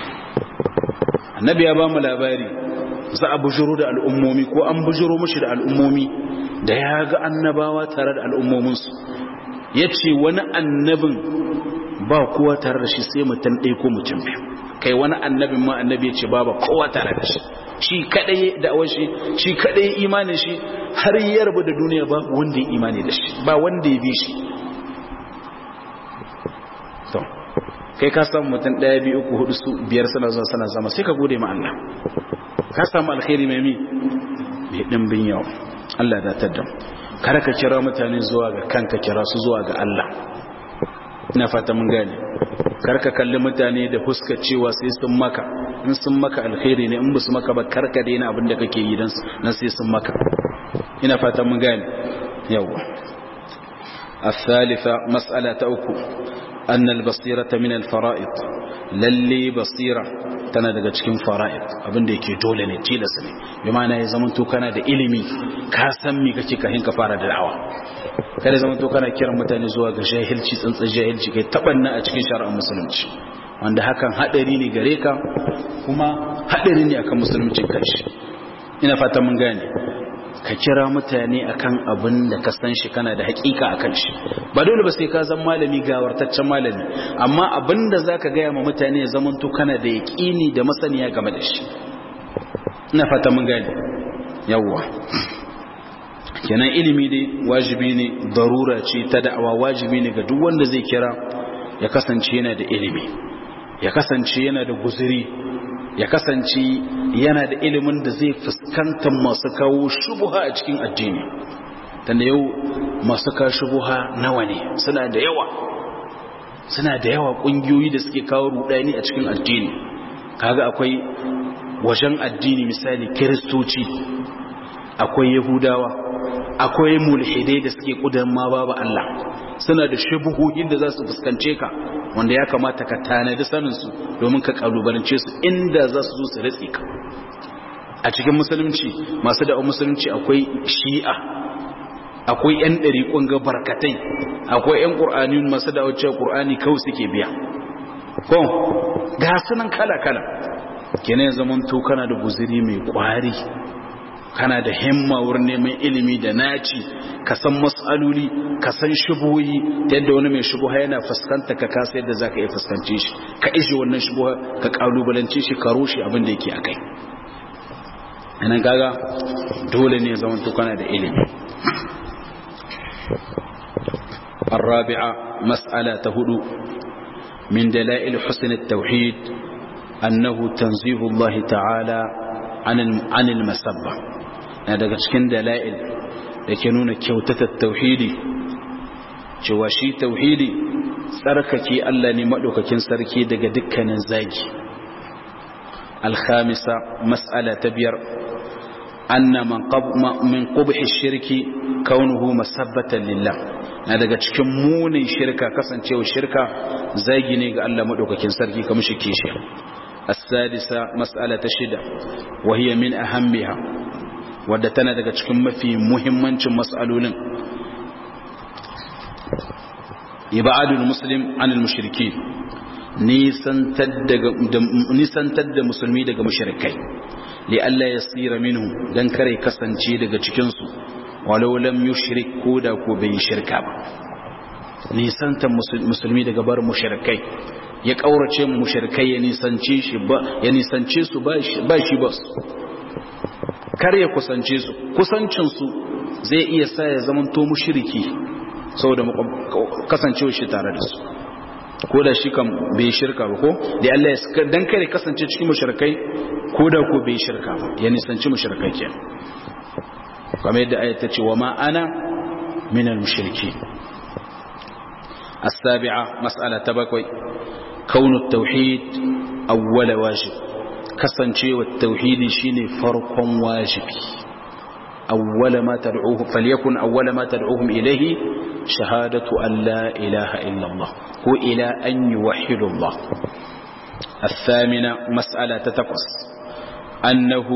annabi ya ba mu labari za a bujiro da al'ummomi ko an bujiro mashi da al'ummomi da ya ga annabawa tare da al'ummominsu ya ce wani annabin ba kowa tare da shi sai mutum ɗaya ko mutum biyu kai wani annabin ma annabi ya ce ba ba kowa tare da shi shi kaɗai da awon shi shi kaɗai imanin shi har ya rabu da duniya ba wanda ya imani da shi ba wanda ya bi shi kai ka samu mutum ɗaya biyu uku hudu su biyar suna zuwa suna zama sai ka gode ma Allah ka samu alkhairi mai mi mai dimbin yawa Allah da tadda kada ka kira mutane zuwa ga kanka kira su zuwa ga Allah ina fata mun gane kar ka kalli mutane da fuskar cewa sai sun maka in sun maka alkhairi ne in ba su maka ba kar ka daina abin da kake yi dan sai sun maka ina fata mun gane yawa الثالثة مسألة أكو أن البصيرة من الفرائض للي بصيرة tana daga cikin fara'id abinda yake dole ne tilasa ne bi ma'ana ya zama to kana da ilimi ka san me kake kahin ka fara da da'awa kada zama to kana kiran mutane zuwa ga jahilci tsantsan jahilci kai tabanna a cikin shari'ar musulunci wanda hakan hadari ne gare ka kuma hadari ne akan musulunci kanshi ina fata mun gane ka kira mutane akan abin da ka san shi kana da hakika akan shi ba dole ba sai ka zan malami gawartaccen malami amma abin da za ka gaya ma mutane ya zamanto kana da yaƙini da masaniya game da shi ina fata mun gani yawwa kenan ilimi dai wajibi ne darura ce ta da'awa wajibi ne ga duk wanda zai kira ya kasance yana da ilimi ya kasance yana da guzuri ya kasance yana da ilimin da zai fuskanta masu kawo shubuha a cikin addini tanda yau masu kawo shubuha nawa ne suna da yawa suna da yawa ƙungiyoyi da suke kawo rudani a cikin addini kaga akwai wajen addini misali kiristoci akwai yahudawa akwai mulhidai da suke kudan ma babu Allah suna da shubuhohin da za su fuskance ka wanda ya kamata ka tanadi saninsu domin ka kalubalance su inda za su zo su ritsi ka a cikin musulunci masu da'awar musulunci akwai shi'a akwai 'yan ɗariƙon ga barkatai akwai 'yan ƙur'ani masu da'awar cewa ƙur'ani kawai suke biya ko ga sunan kala-kala kenan zaman to kana da guziri mai ƙwari kana da himma wurin neman ilimi da naci ka san mas'aloli ka san shubuhi ta yadda wani mai shubuha yana fuskanta ka kasa yadda za ka iya fuskance shi ka ishe wannan shubuha ka kalubalance shi ka rushe abin da yake a kai anan kaga dole ne zaman to kana da ilimi الرابعة مسألة هدو من دلائل حسن التوحيد أنه تنزيه الله تعالى عن عن المسبة daga cikin dala'il da ke nuna kyautatar tauhidi cewa shi tauhidi tsarkake Allah ne maɗaukakin sarki daga dukkanin zagi alhamisa mas'ala ta biyar anna min qubhi shirki kaunuhu masabbatan lillah na daga cikin munin shirka kasancewa shirka zagi ne ga Allah maɗaukakin sarki kamar shi kishi السادسة مسألة شدة وهي من أهمها wadda tana daga cikin mafi muhimmancin mas'alolin ibadul muslim anil mushriki nisantar da musulmi daga mushrikai li Allah ya tsira minhu dan kare kasance daga cikinsu walau lam yushrik ko da ko bai shirka ba nisantar musulmi daga bar mushrikai ya kaurace mu mushrikai ya nisance shi ba ya nisance su ba shi ba su kar ya kusance su kusancin su zai iya sa ya zamanto mushriki saboda kasancewa shi tare da su ko da shi kan bai shirka ba ko da Allah ya dan kare kasance cikin mushrikai ko da ko bai shirka ba ya nisanci mushrikai kenan kamar yadda ayat ta ce wa ma ana min al-mushriki السابعة مسألة تبكوي كون التوحيد أول واجب كسنشي والتوحيد شيني فرق واجب أول ما تدعوه فليكن أول ما تدعوهم إليه شهادة أن لا إله إلا الله هو إلى أن يوحدوا الله الثامنة مسألة تتقص أنه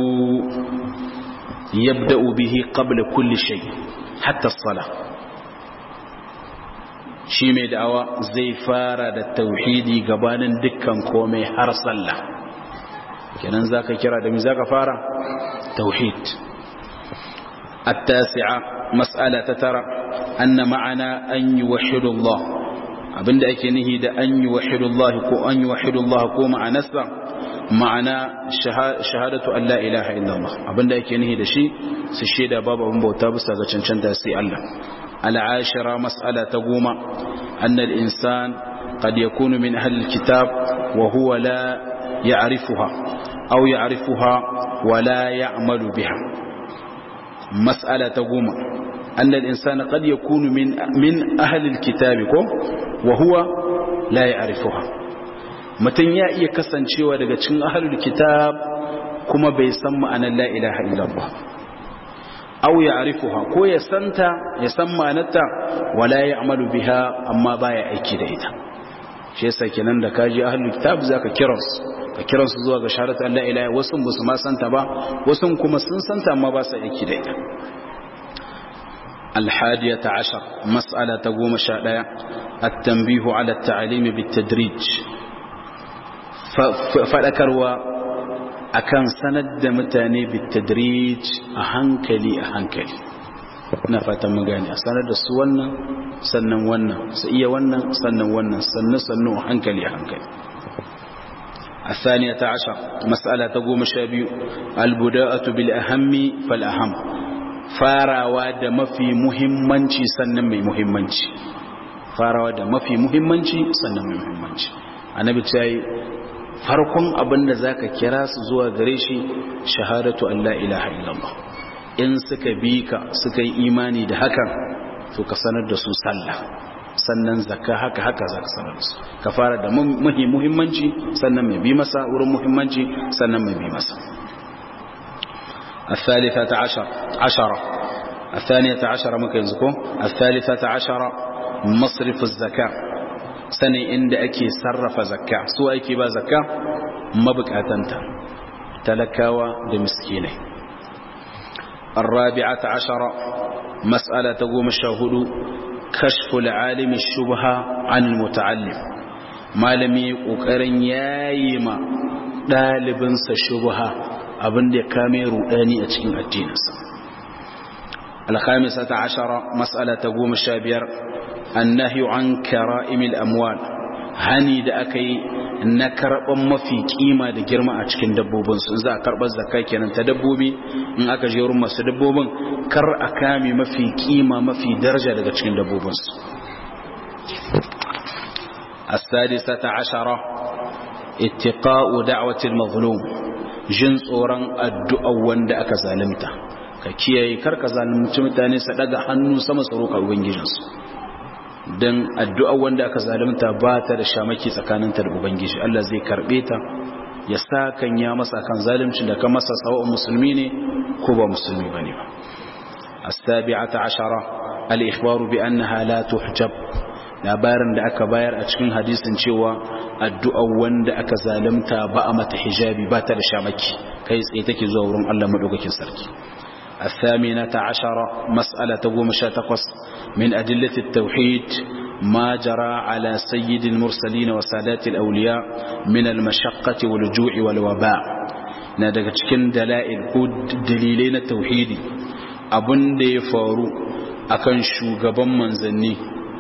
يبدأ به قبل كل شيء حتى الصلاة shi mai da'awa zai fara da tauhidi gabanin dukkan komai har sallah kenan zaka kira da mi zaka fara tauhid التاسعة مسألة ترى أن معنى أن يوحد الله abinda ake nihi da an yi wahidullah ko an yi wahidullah ko ma'anarsa ma'ana shahadatu Allah ilaha illallah abinda ake nihi da shi su shaida babu abin bauta bisa ga cancanta sai Allah العاشرة مسألة تقوم أن الإنسان قد يكون من أهل الكتاب وهو لا يعرفها أو يعرفها ولا يعمل بها مسألة تقوم أن الإنسان قد يكون من, من أهل الكتاب وهو لا يعرفها متن يأي كسن شوى لغتشن أهل الكتاب كما بيسمى أن لا إله إلا الله aw ya'rifuha ko ya santa ya san ma'anarta wala ya'malu biha amma baya aiki da ita shi yasa kenan da kaji ahlul kitab zaka kiran su ka kiran su zuwa ga shahadatu an la ilaha wasu ba su ma santa ba wasu kuma sun santa amma ba su aiki da ita الحادية عشر مسألة تقوم شاء التنبيه على التعليم بالتدريج فذكروا akan sanar da mutane bitadrij a hankali a hankali na fatan magani a sanar da su wannan sannan wannan su iya wannan sannan wannan sannan sannan a hankali a hankali الثانية عشر مسألة تقوم شابي البداءة بالأهم فالأهم farawa da mafi muhimmanci sannan mai muhimmanci farawa da mafi muhimmanci sannan mai muhimmanci annabi ta yi farkon abin da za ka kira su zuwa gare shi shahadatu Allah ilaha illallah in suka bi ka suka yi imani da hakan to ka sanar da su sallah sannan zakka haka haka za ka sanar da su ka fara da muhimmanci sannan mai bi masa wurin muhimmanci sannan mai bi masa الثالثة عشر عشرة الثانية عشرة مكينزكو الثالثة عشرة مصرف الزكاة سنة عند أكي صرف زكاة سوى أكي با زكاة مبكاتنتا تلكاوى لمسكينه الرابعة عشرة مسألة تقوم الشهود كشف العالم الشبهة عن المتعلم ما لم يقرن يايما ɗalibinsa shubha abin da ya kame rudani a cikin addininsa الخامسة عشرة مسألة قوم الشابير النهي عن كرائم الأموال hani da aka yi na karɓar mafi kima da girma a cikin dabbobinsu za a karɓar zakka kenan ta dabbobi in aka je wurin masu dabbobin kar a kame mafi kima mafi daraja daga cikin dabbobinsu السادسة عشرة اتقاء دعوة المظلوم jin tsoron addu'a wanda aka zalimta ka kiyaye karka zalunci mutane su daga hannu sama tsaro ka ubangijinsu don addu'a wanda aka zalimta ba ta da shamaki tsakaninta da ubangiji Allah zai karbe ta ya sa kan ya masa kan zalimci da kan masa tsawon musulmi ne ko ba musulmi ba ne ba as-sabi'ata ashara al-ikhbaru bi annaha la tuhjab labarin da aka bayar a cikin hadisin cewa addu'a wanda aka zalimta ba a mata hijabi ba ta da shamaki kai tsaye take zuwa wurin Allah madaukakin sarki الثامنة عشرة مسألة قوم شاتقص من أدلة التوحيد ما جرى على سيد المرسلين وسادات الأولياء من المشقة والجوع والوباء نادك تكن دلائل دليلين التوحيد أبن دي فارو أكن شوغبا منزني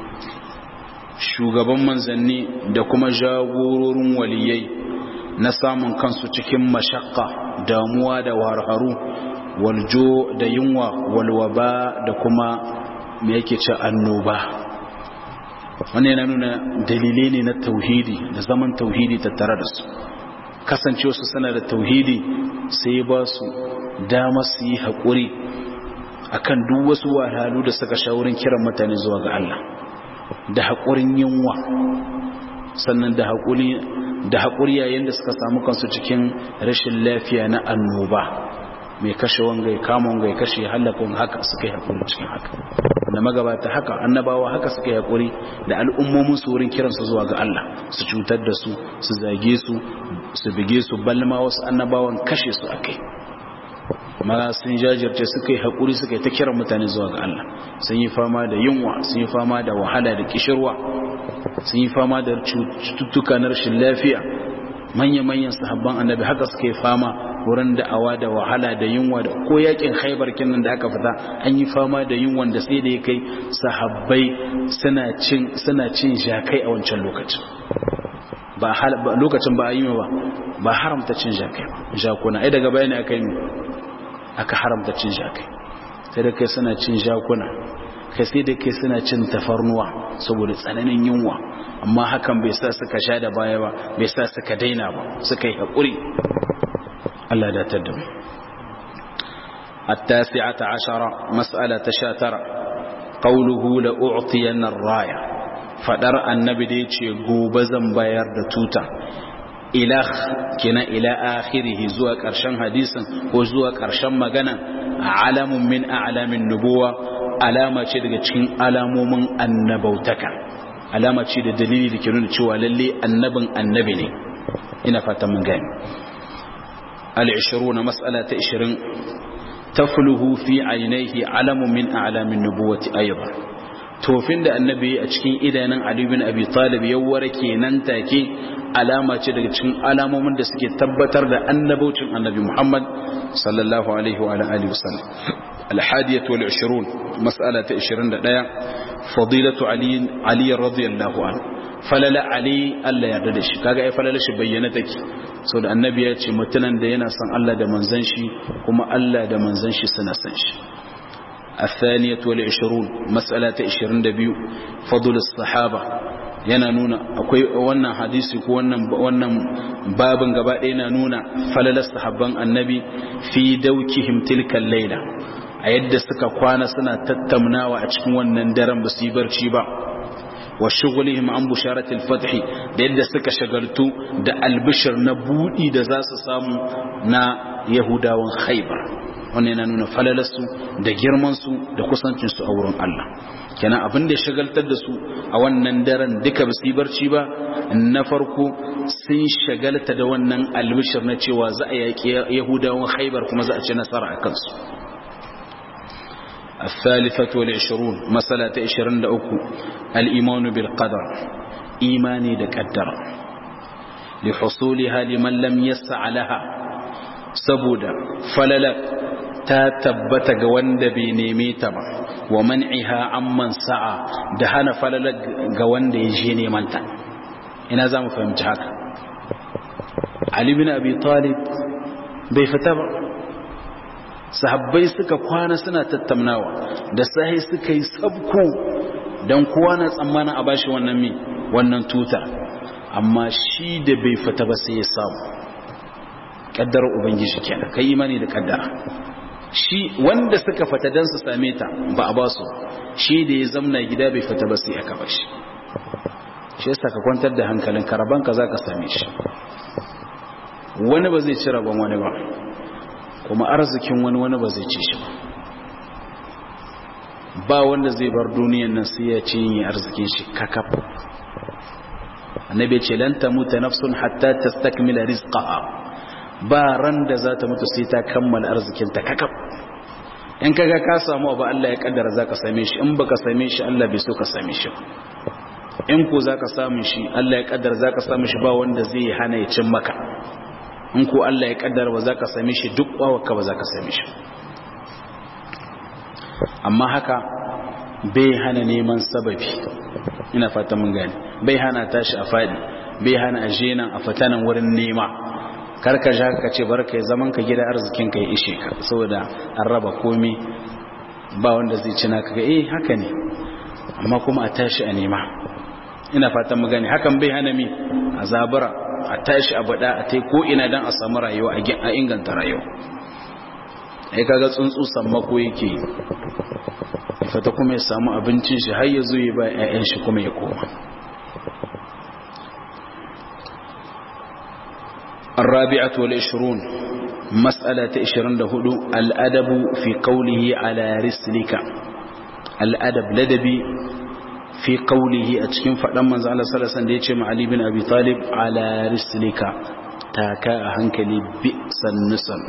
shugaban manzanni da kuma jagororin waliyai na samun kansu cikin mashakka damuwa da warharu waljo da yunwa walwaba da kuma me yake ce annoba wannan yana nuna dalilai ne na tauhidi da zaman tauhidi tattare da su kasancewa su sana da tauhidi sai ba su dama su yi haƙuri akan duk wasu wahalhalu da suka sha wurin kiran mutane zuwa ga Allah da haƙurin yunwa sannan da haƙuri da haƙuri yayin da suka samu kansu cikin rashin lafiya na annoba mai kashe wanga ya kama wanga ya kashe halaka wanga haka suka yi haƙuri cikin haka da magabata haka annabawa haka suka yi haƙuri da al'ummomin su wurin kiransu zuwa ga Allah su cutar da su su zage su su bige su balma wasu annabawan kashe su akai ma sun jajirce suka yi haƙuri suka yi ta kiran mutane zuwa ga Allah sun yi fama da yunwa sun yi fama da wahala da kishirwa sun yi fama da cututtuka na rashin lafiya manya-manyan sahabban annabi haka suka yi fama wurin da'awa da wahala da yunwa da ko yakin haibar kinnan da aka fita an yi fama da yunwan da sai da ya kai sahabbai suna cin suna cin jakai a wancan lokacin ba lokacin ba a yi ba ba haramta cin jakai ba jakuna ai daga bayani aka yi aka haramta cin jakai sai da kai suna cin jakuna kai sai da kai suna cin tafarnuwa saboda tsananin yunwa amma hakan bai sa suka sha da baya ba bai sa suka daina ba suka yi haƙuri Allah da tadda mu التاسعة عشرة مسألة شاترة قوله لأعطين الراية فدر النبي ديتشي قوبزا باير دتوتا إلى كنا إلى آخره زوا كرشان حديثا وزوا كرشان مغانا علم من أعلام النبوة علامة شدك تشين علام من النبوتك علامة شدك دليل كنون تشوى للي النبن النبني إنا فاتم غاني العشرون مسألة عشرين تفله في عينيه علم من أعلام النبوة أيضا tofin da annabi a cikin idanun Ali bin Abi Talib ya warke nan take alama ce daga cikin alamomin da suke tabbatar da annabaucin annabi Muhammad sallallahu alaihi wa alihi wasallam الحادية والعشرون مسألة عشرين دقيقة فضيلة علي علي رضي الله عنه falala ali Allah ya yarda da shi kaga ai falala shi bayyana take saboda annabi ya ce mutunan da yana son Allah da manzon shi kuma Allah da manzon shi suna son shi الثانية والعشرون مسألة عشرين دبيو فضل الصحابة yana nuna akwai wannan hadisi ko wannan wannan babin gaba ɗaya na nuna falalar sahabban annabi fi daukihim tilkal laila a yadda suka kwana suna tattaunawa a cikin wannan daren ba su yi barci ba wa shugulihim an busharatil fathi da yadda suka shagaltu da albishir na budi da za su samu na yahudawan khaybar wannan yana nuna falalarsu da girmansu da kusancinsu a wurin Allah kenan abin da ya shagaltar da su a wannan daren duka ba su yi barci ba na farko sun shagalta da wannan albishir na cewa za a yaƙi yahudawan haibar kuma za a ci nasara a kansu الثالثة والعشرون مسألة عشرين لأكو الإيمان بالقدر إيماني دكدر لحصولها لمن لم يسع لها سبودا فللك ta tabbata ga wanda bai neme ta ba wa man'iha amman sa'a da hana falala ga wanda ya je neman ta ina za mu fahimci haka Ali bin Abi Talib bai fita ba sahabbai suka kwana suna tattaunawa da sahi suka yi sabko dan kowa na tsammanin a bashi wannan mi wannan tuta amma shi da bai fita ba sai ya samu kaddara ubangiji kenan kai imani da kaddara shi wanda suka fata don su same ta ba a basu shi da ya zamna gida bai fita ba sai aka bashi shi yasa ka kwantar da hankalin karaban ka zaka same shi wani ba zai ci rabon wani ba kuma arzikin wani wani ba zai ci shi ba ba wanda zai bar duniyan nan sai ya ci yin arzikin shi kakaf annabi ce lan tamuta nafsun hatta tastakmila rizqaha ba ran da za ta mutu sai ta kammala arzikinta kakaf in kaga ka samu abu Allah ya kaddara zaka same shi in baka same shi Allah bai so ka same shi in ko zaka samu shi Allah ya kaddara zaka samu shi ba wanda zai hana ya cin maka in ko Allah ya kaddara ba zaka same shi duk wawarka ba zaka same shi amma haka bai hana neman sababi ina fata mun gane bai hana tashi a fadi bai hana aje nan a fatanan wurin nema karka ja ka ce barka ya zaman ka gida arzikin ka ya ishe ka saboda an raba komi ba wanda zai ci naka ga eh haka ne amma kuma a tashi a nema ina fatan mu gane hakan bai hana mi a zabura a tashi a bada a tai ko ina dan a samu rayuwa a inganta rayuwa ai kaga tsuntsu sammako yake fata kuma ya samu abincin shi har ya zo ya ba 'ya'yan shi kuma ya koma الرابعة والعشرون مسألة عشرين دهدو الأدب في قوله على رسلك الأدب لدبي في قوله أتكين فلما زال صلى الله عليه وسلم علي بن أبي طالب على رسلك تاكا هنكلي بئس النسل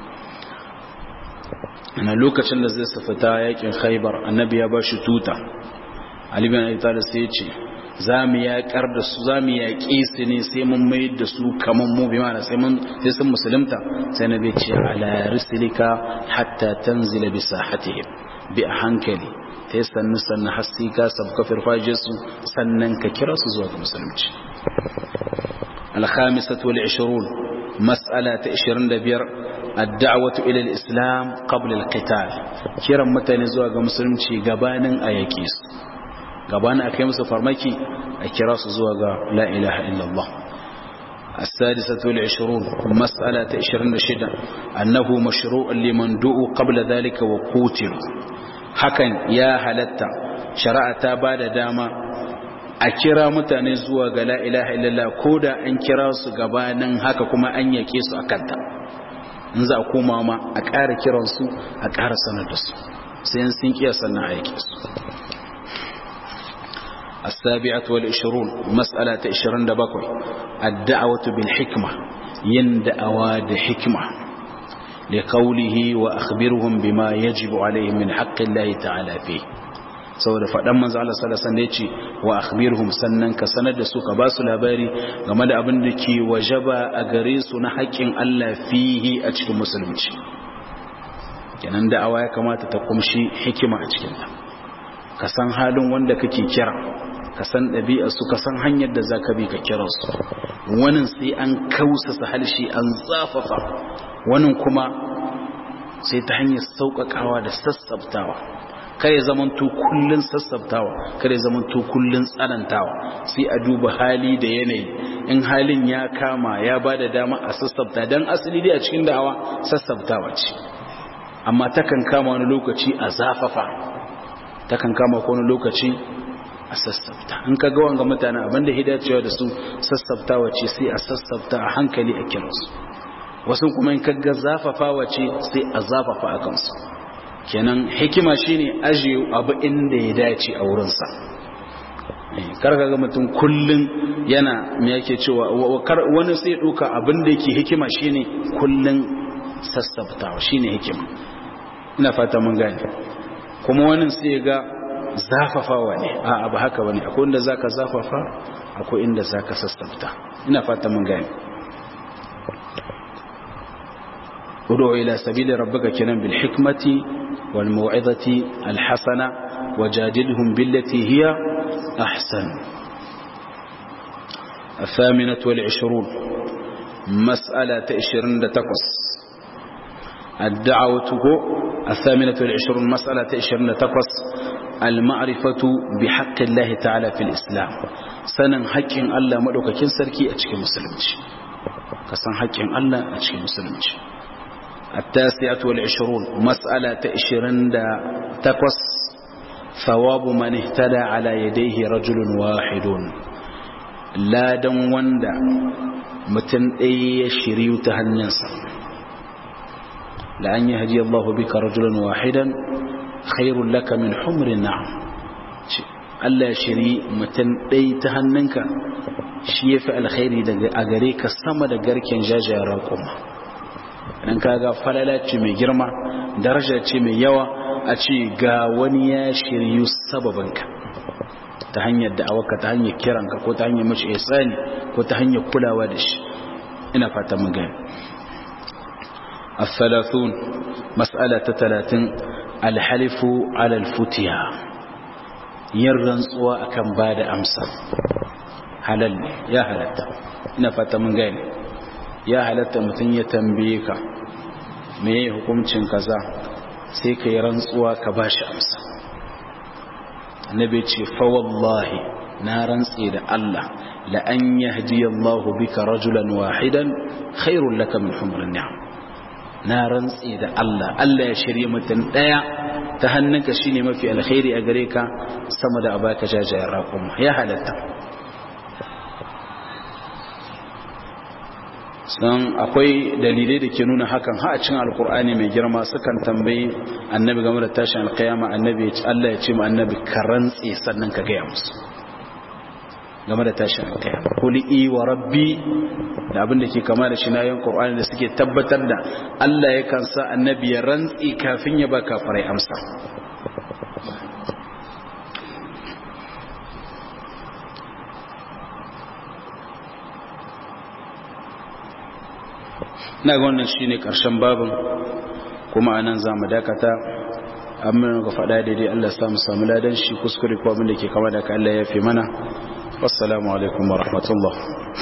أنا لوكا شن زي سفتا يكين خيبر النبي يباشي توتا علي بن أبي طالب سيتشي za mu yaƙar da su za mu yaƙi su ne sai mun mai da su kamar mu bi mana sai mun sai sun musulunta sai na bai ce ala risilika hatta tanzila bi sahatihim bi a hankali ta yi sannu sannu hasi ka sabka firfaje su sannan ka kira su zuwa ga musulunci alhamisatu wal ishirun mas'ala ta 25 الدعوة إلى الإسلام قبل القتال كيرا متى zuwa ga musulunci gabanin a yaƙi su gabanin a kai musu farmaki a kira su zuwa ga la ilaha illallah السادسة والعشرون مسألة عشرين شدة أنه مشروع لمن دعوا قبل ذلك وقوتل حكا يا هلتا شرعت بعد داما أكرا متاني زوا لا إله إلا الله كودا أن كرا سقبانا هكا كما أن يكيس أكتا نزا أكوما ما أكار كرا سو أكار سندس سينسين كيا سنة أيكيس السابعة والعشرون مسألة عشرين دبقوي الدعوة بالحكمة يندأواد حكمة لقوله وأخبرهم بما يجب عليهم من حق الله تعالى فيه saboda faɗan manzo Allah sallallahu alaihi wasallam yace wa akhbirhum sannan ka sanar da su ka ba su labari game da abin da ke wajaba a gare su na haƙƙin Allah fihi a cikin musulunci kenan da'awa ya kamata ta kumshi hikima a cikin ta ka san halin wanda kake kira ka san ɗabi'arsu ka san hanyar da za ka bi ka kira su wani sai an kausasa halshi an zafafa wani kuma sai ta hanyar sauƙaƙawa da sassabtawa kare zaman to kullun sassabtawa kare zaman to kullun tsanantawa sai a duba hali da yanayi in halin ya kama ya ba da dama a sassabta don asali dai a cikin da'awa sassabtawa ce amma takan kama wani lokaci a zafafa takan kama wani lokaci a sassafta in ka ga wanga mutane abinda hidacewa da su sassaftawa ce sai a sassafta a hankali a kiransu wasu kuma in ka ga zafafawa ce sai a zafafa a kansu kenan hikima shine ajiye abu inda ya dace a wurinsa kar ka ga mutum kullun yana me yake cewa wani sai duka abin da yake hikima shine kullun sassaftawa shine hikima ina fata mun gane kuma wani sai ga zafafawa ne a abu haka bane akwai inda zaka zafafa akwai inda zaka sassafta ina fata mun gane udu ila sabili rabbika kinan bil hikmati wal mau'izati al hasana wajadilhum billati hiya ahsan الثامنة والعشرون مسألة عشرين تقص الدعوة الثامنة والعشرون مسألة عشرين تقص المعرفة بحق الله تعالى في الإسلام سنن حق الله مدوك كن سركي أتشكي مسلمش كسن حق الله أتشكي مسلمش التاسعة والعشرون مسألة عشرين تقص ثواب من اهتدى على يديه رجل واحد لا دن وندا متن أي شريو تهنينسا لأن يهدي الله بك رجلا واحدا خير لك من حمر النعم Allah ya shiri mutum ɗai ta hannunka shi ya fi alkhairi a gare ka sama da garken jajayen raƙuma idan ka ga falala ce mai girma daraja ce mai yawa a ce ga wani ya shiryu sababinka ta hanyar da'awarka ta hanyar kiranka ko ta hanyar mace isani ko ta hanyar kulawa da shi ina fata mun gani الثلاثون مسألة ثلاثين الحلف على الفتيا يرنسوا أكم بعد أمسا halal ne ya halatta ina fata mun gane ya halatta mutum ya tambaye ka me hukuncin kaza sai ka yi rantsuwa ka bashi amsa annabi ce fa wallahi na rantse da Allah la an yahdi Allah bika rajulan wahidan khairul laka min humrin ni'am na rantse da Allah Allah ya shirye mutum daya ta hannunka shine mafi alkhairi a gare ka sama da abaka jajayen raƙuma ya halatta san akwai dalilai da ke nuna hakan ha a cikin alkur'ani mai girma sukan tambayi annabi game da tashin alkayama annabi Allah ya ce mu annabi ka rantse sannan ka gaya musu game da tashin alkayama kuli i wa rabbi da abin da ke kama da shi na yin qur'ani da suke tabbatar da Allah ya kansa annabi ya rantse kafin ya ba kafirai amsa na ga wannan shine karshen babin kuma anan zamu dakata amma ga faɗa daidai Allah ya samu samu ladan shi kuskure ko abin da ke kama da ka Allah ya fi mana wassalamu alaikum wa rahmatullah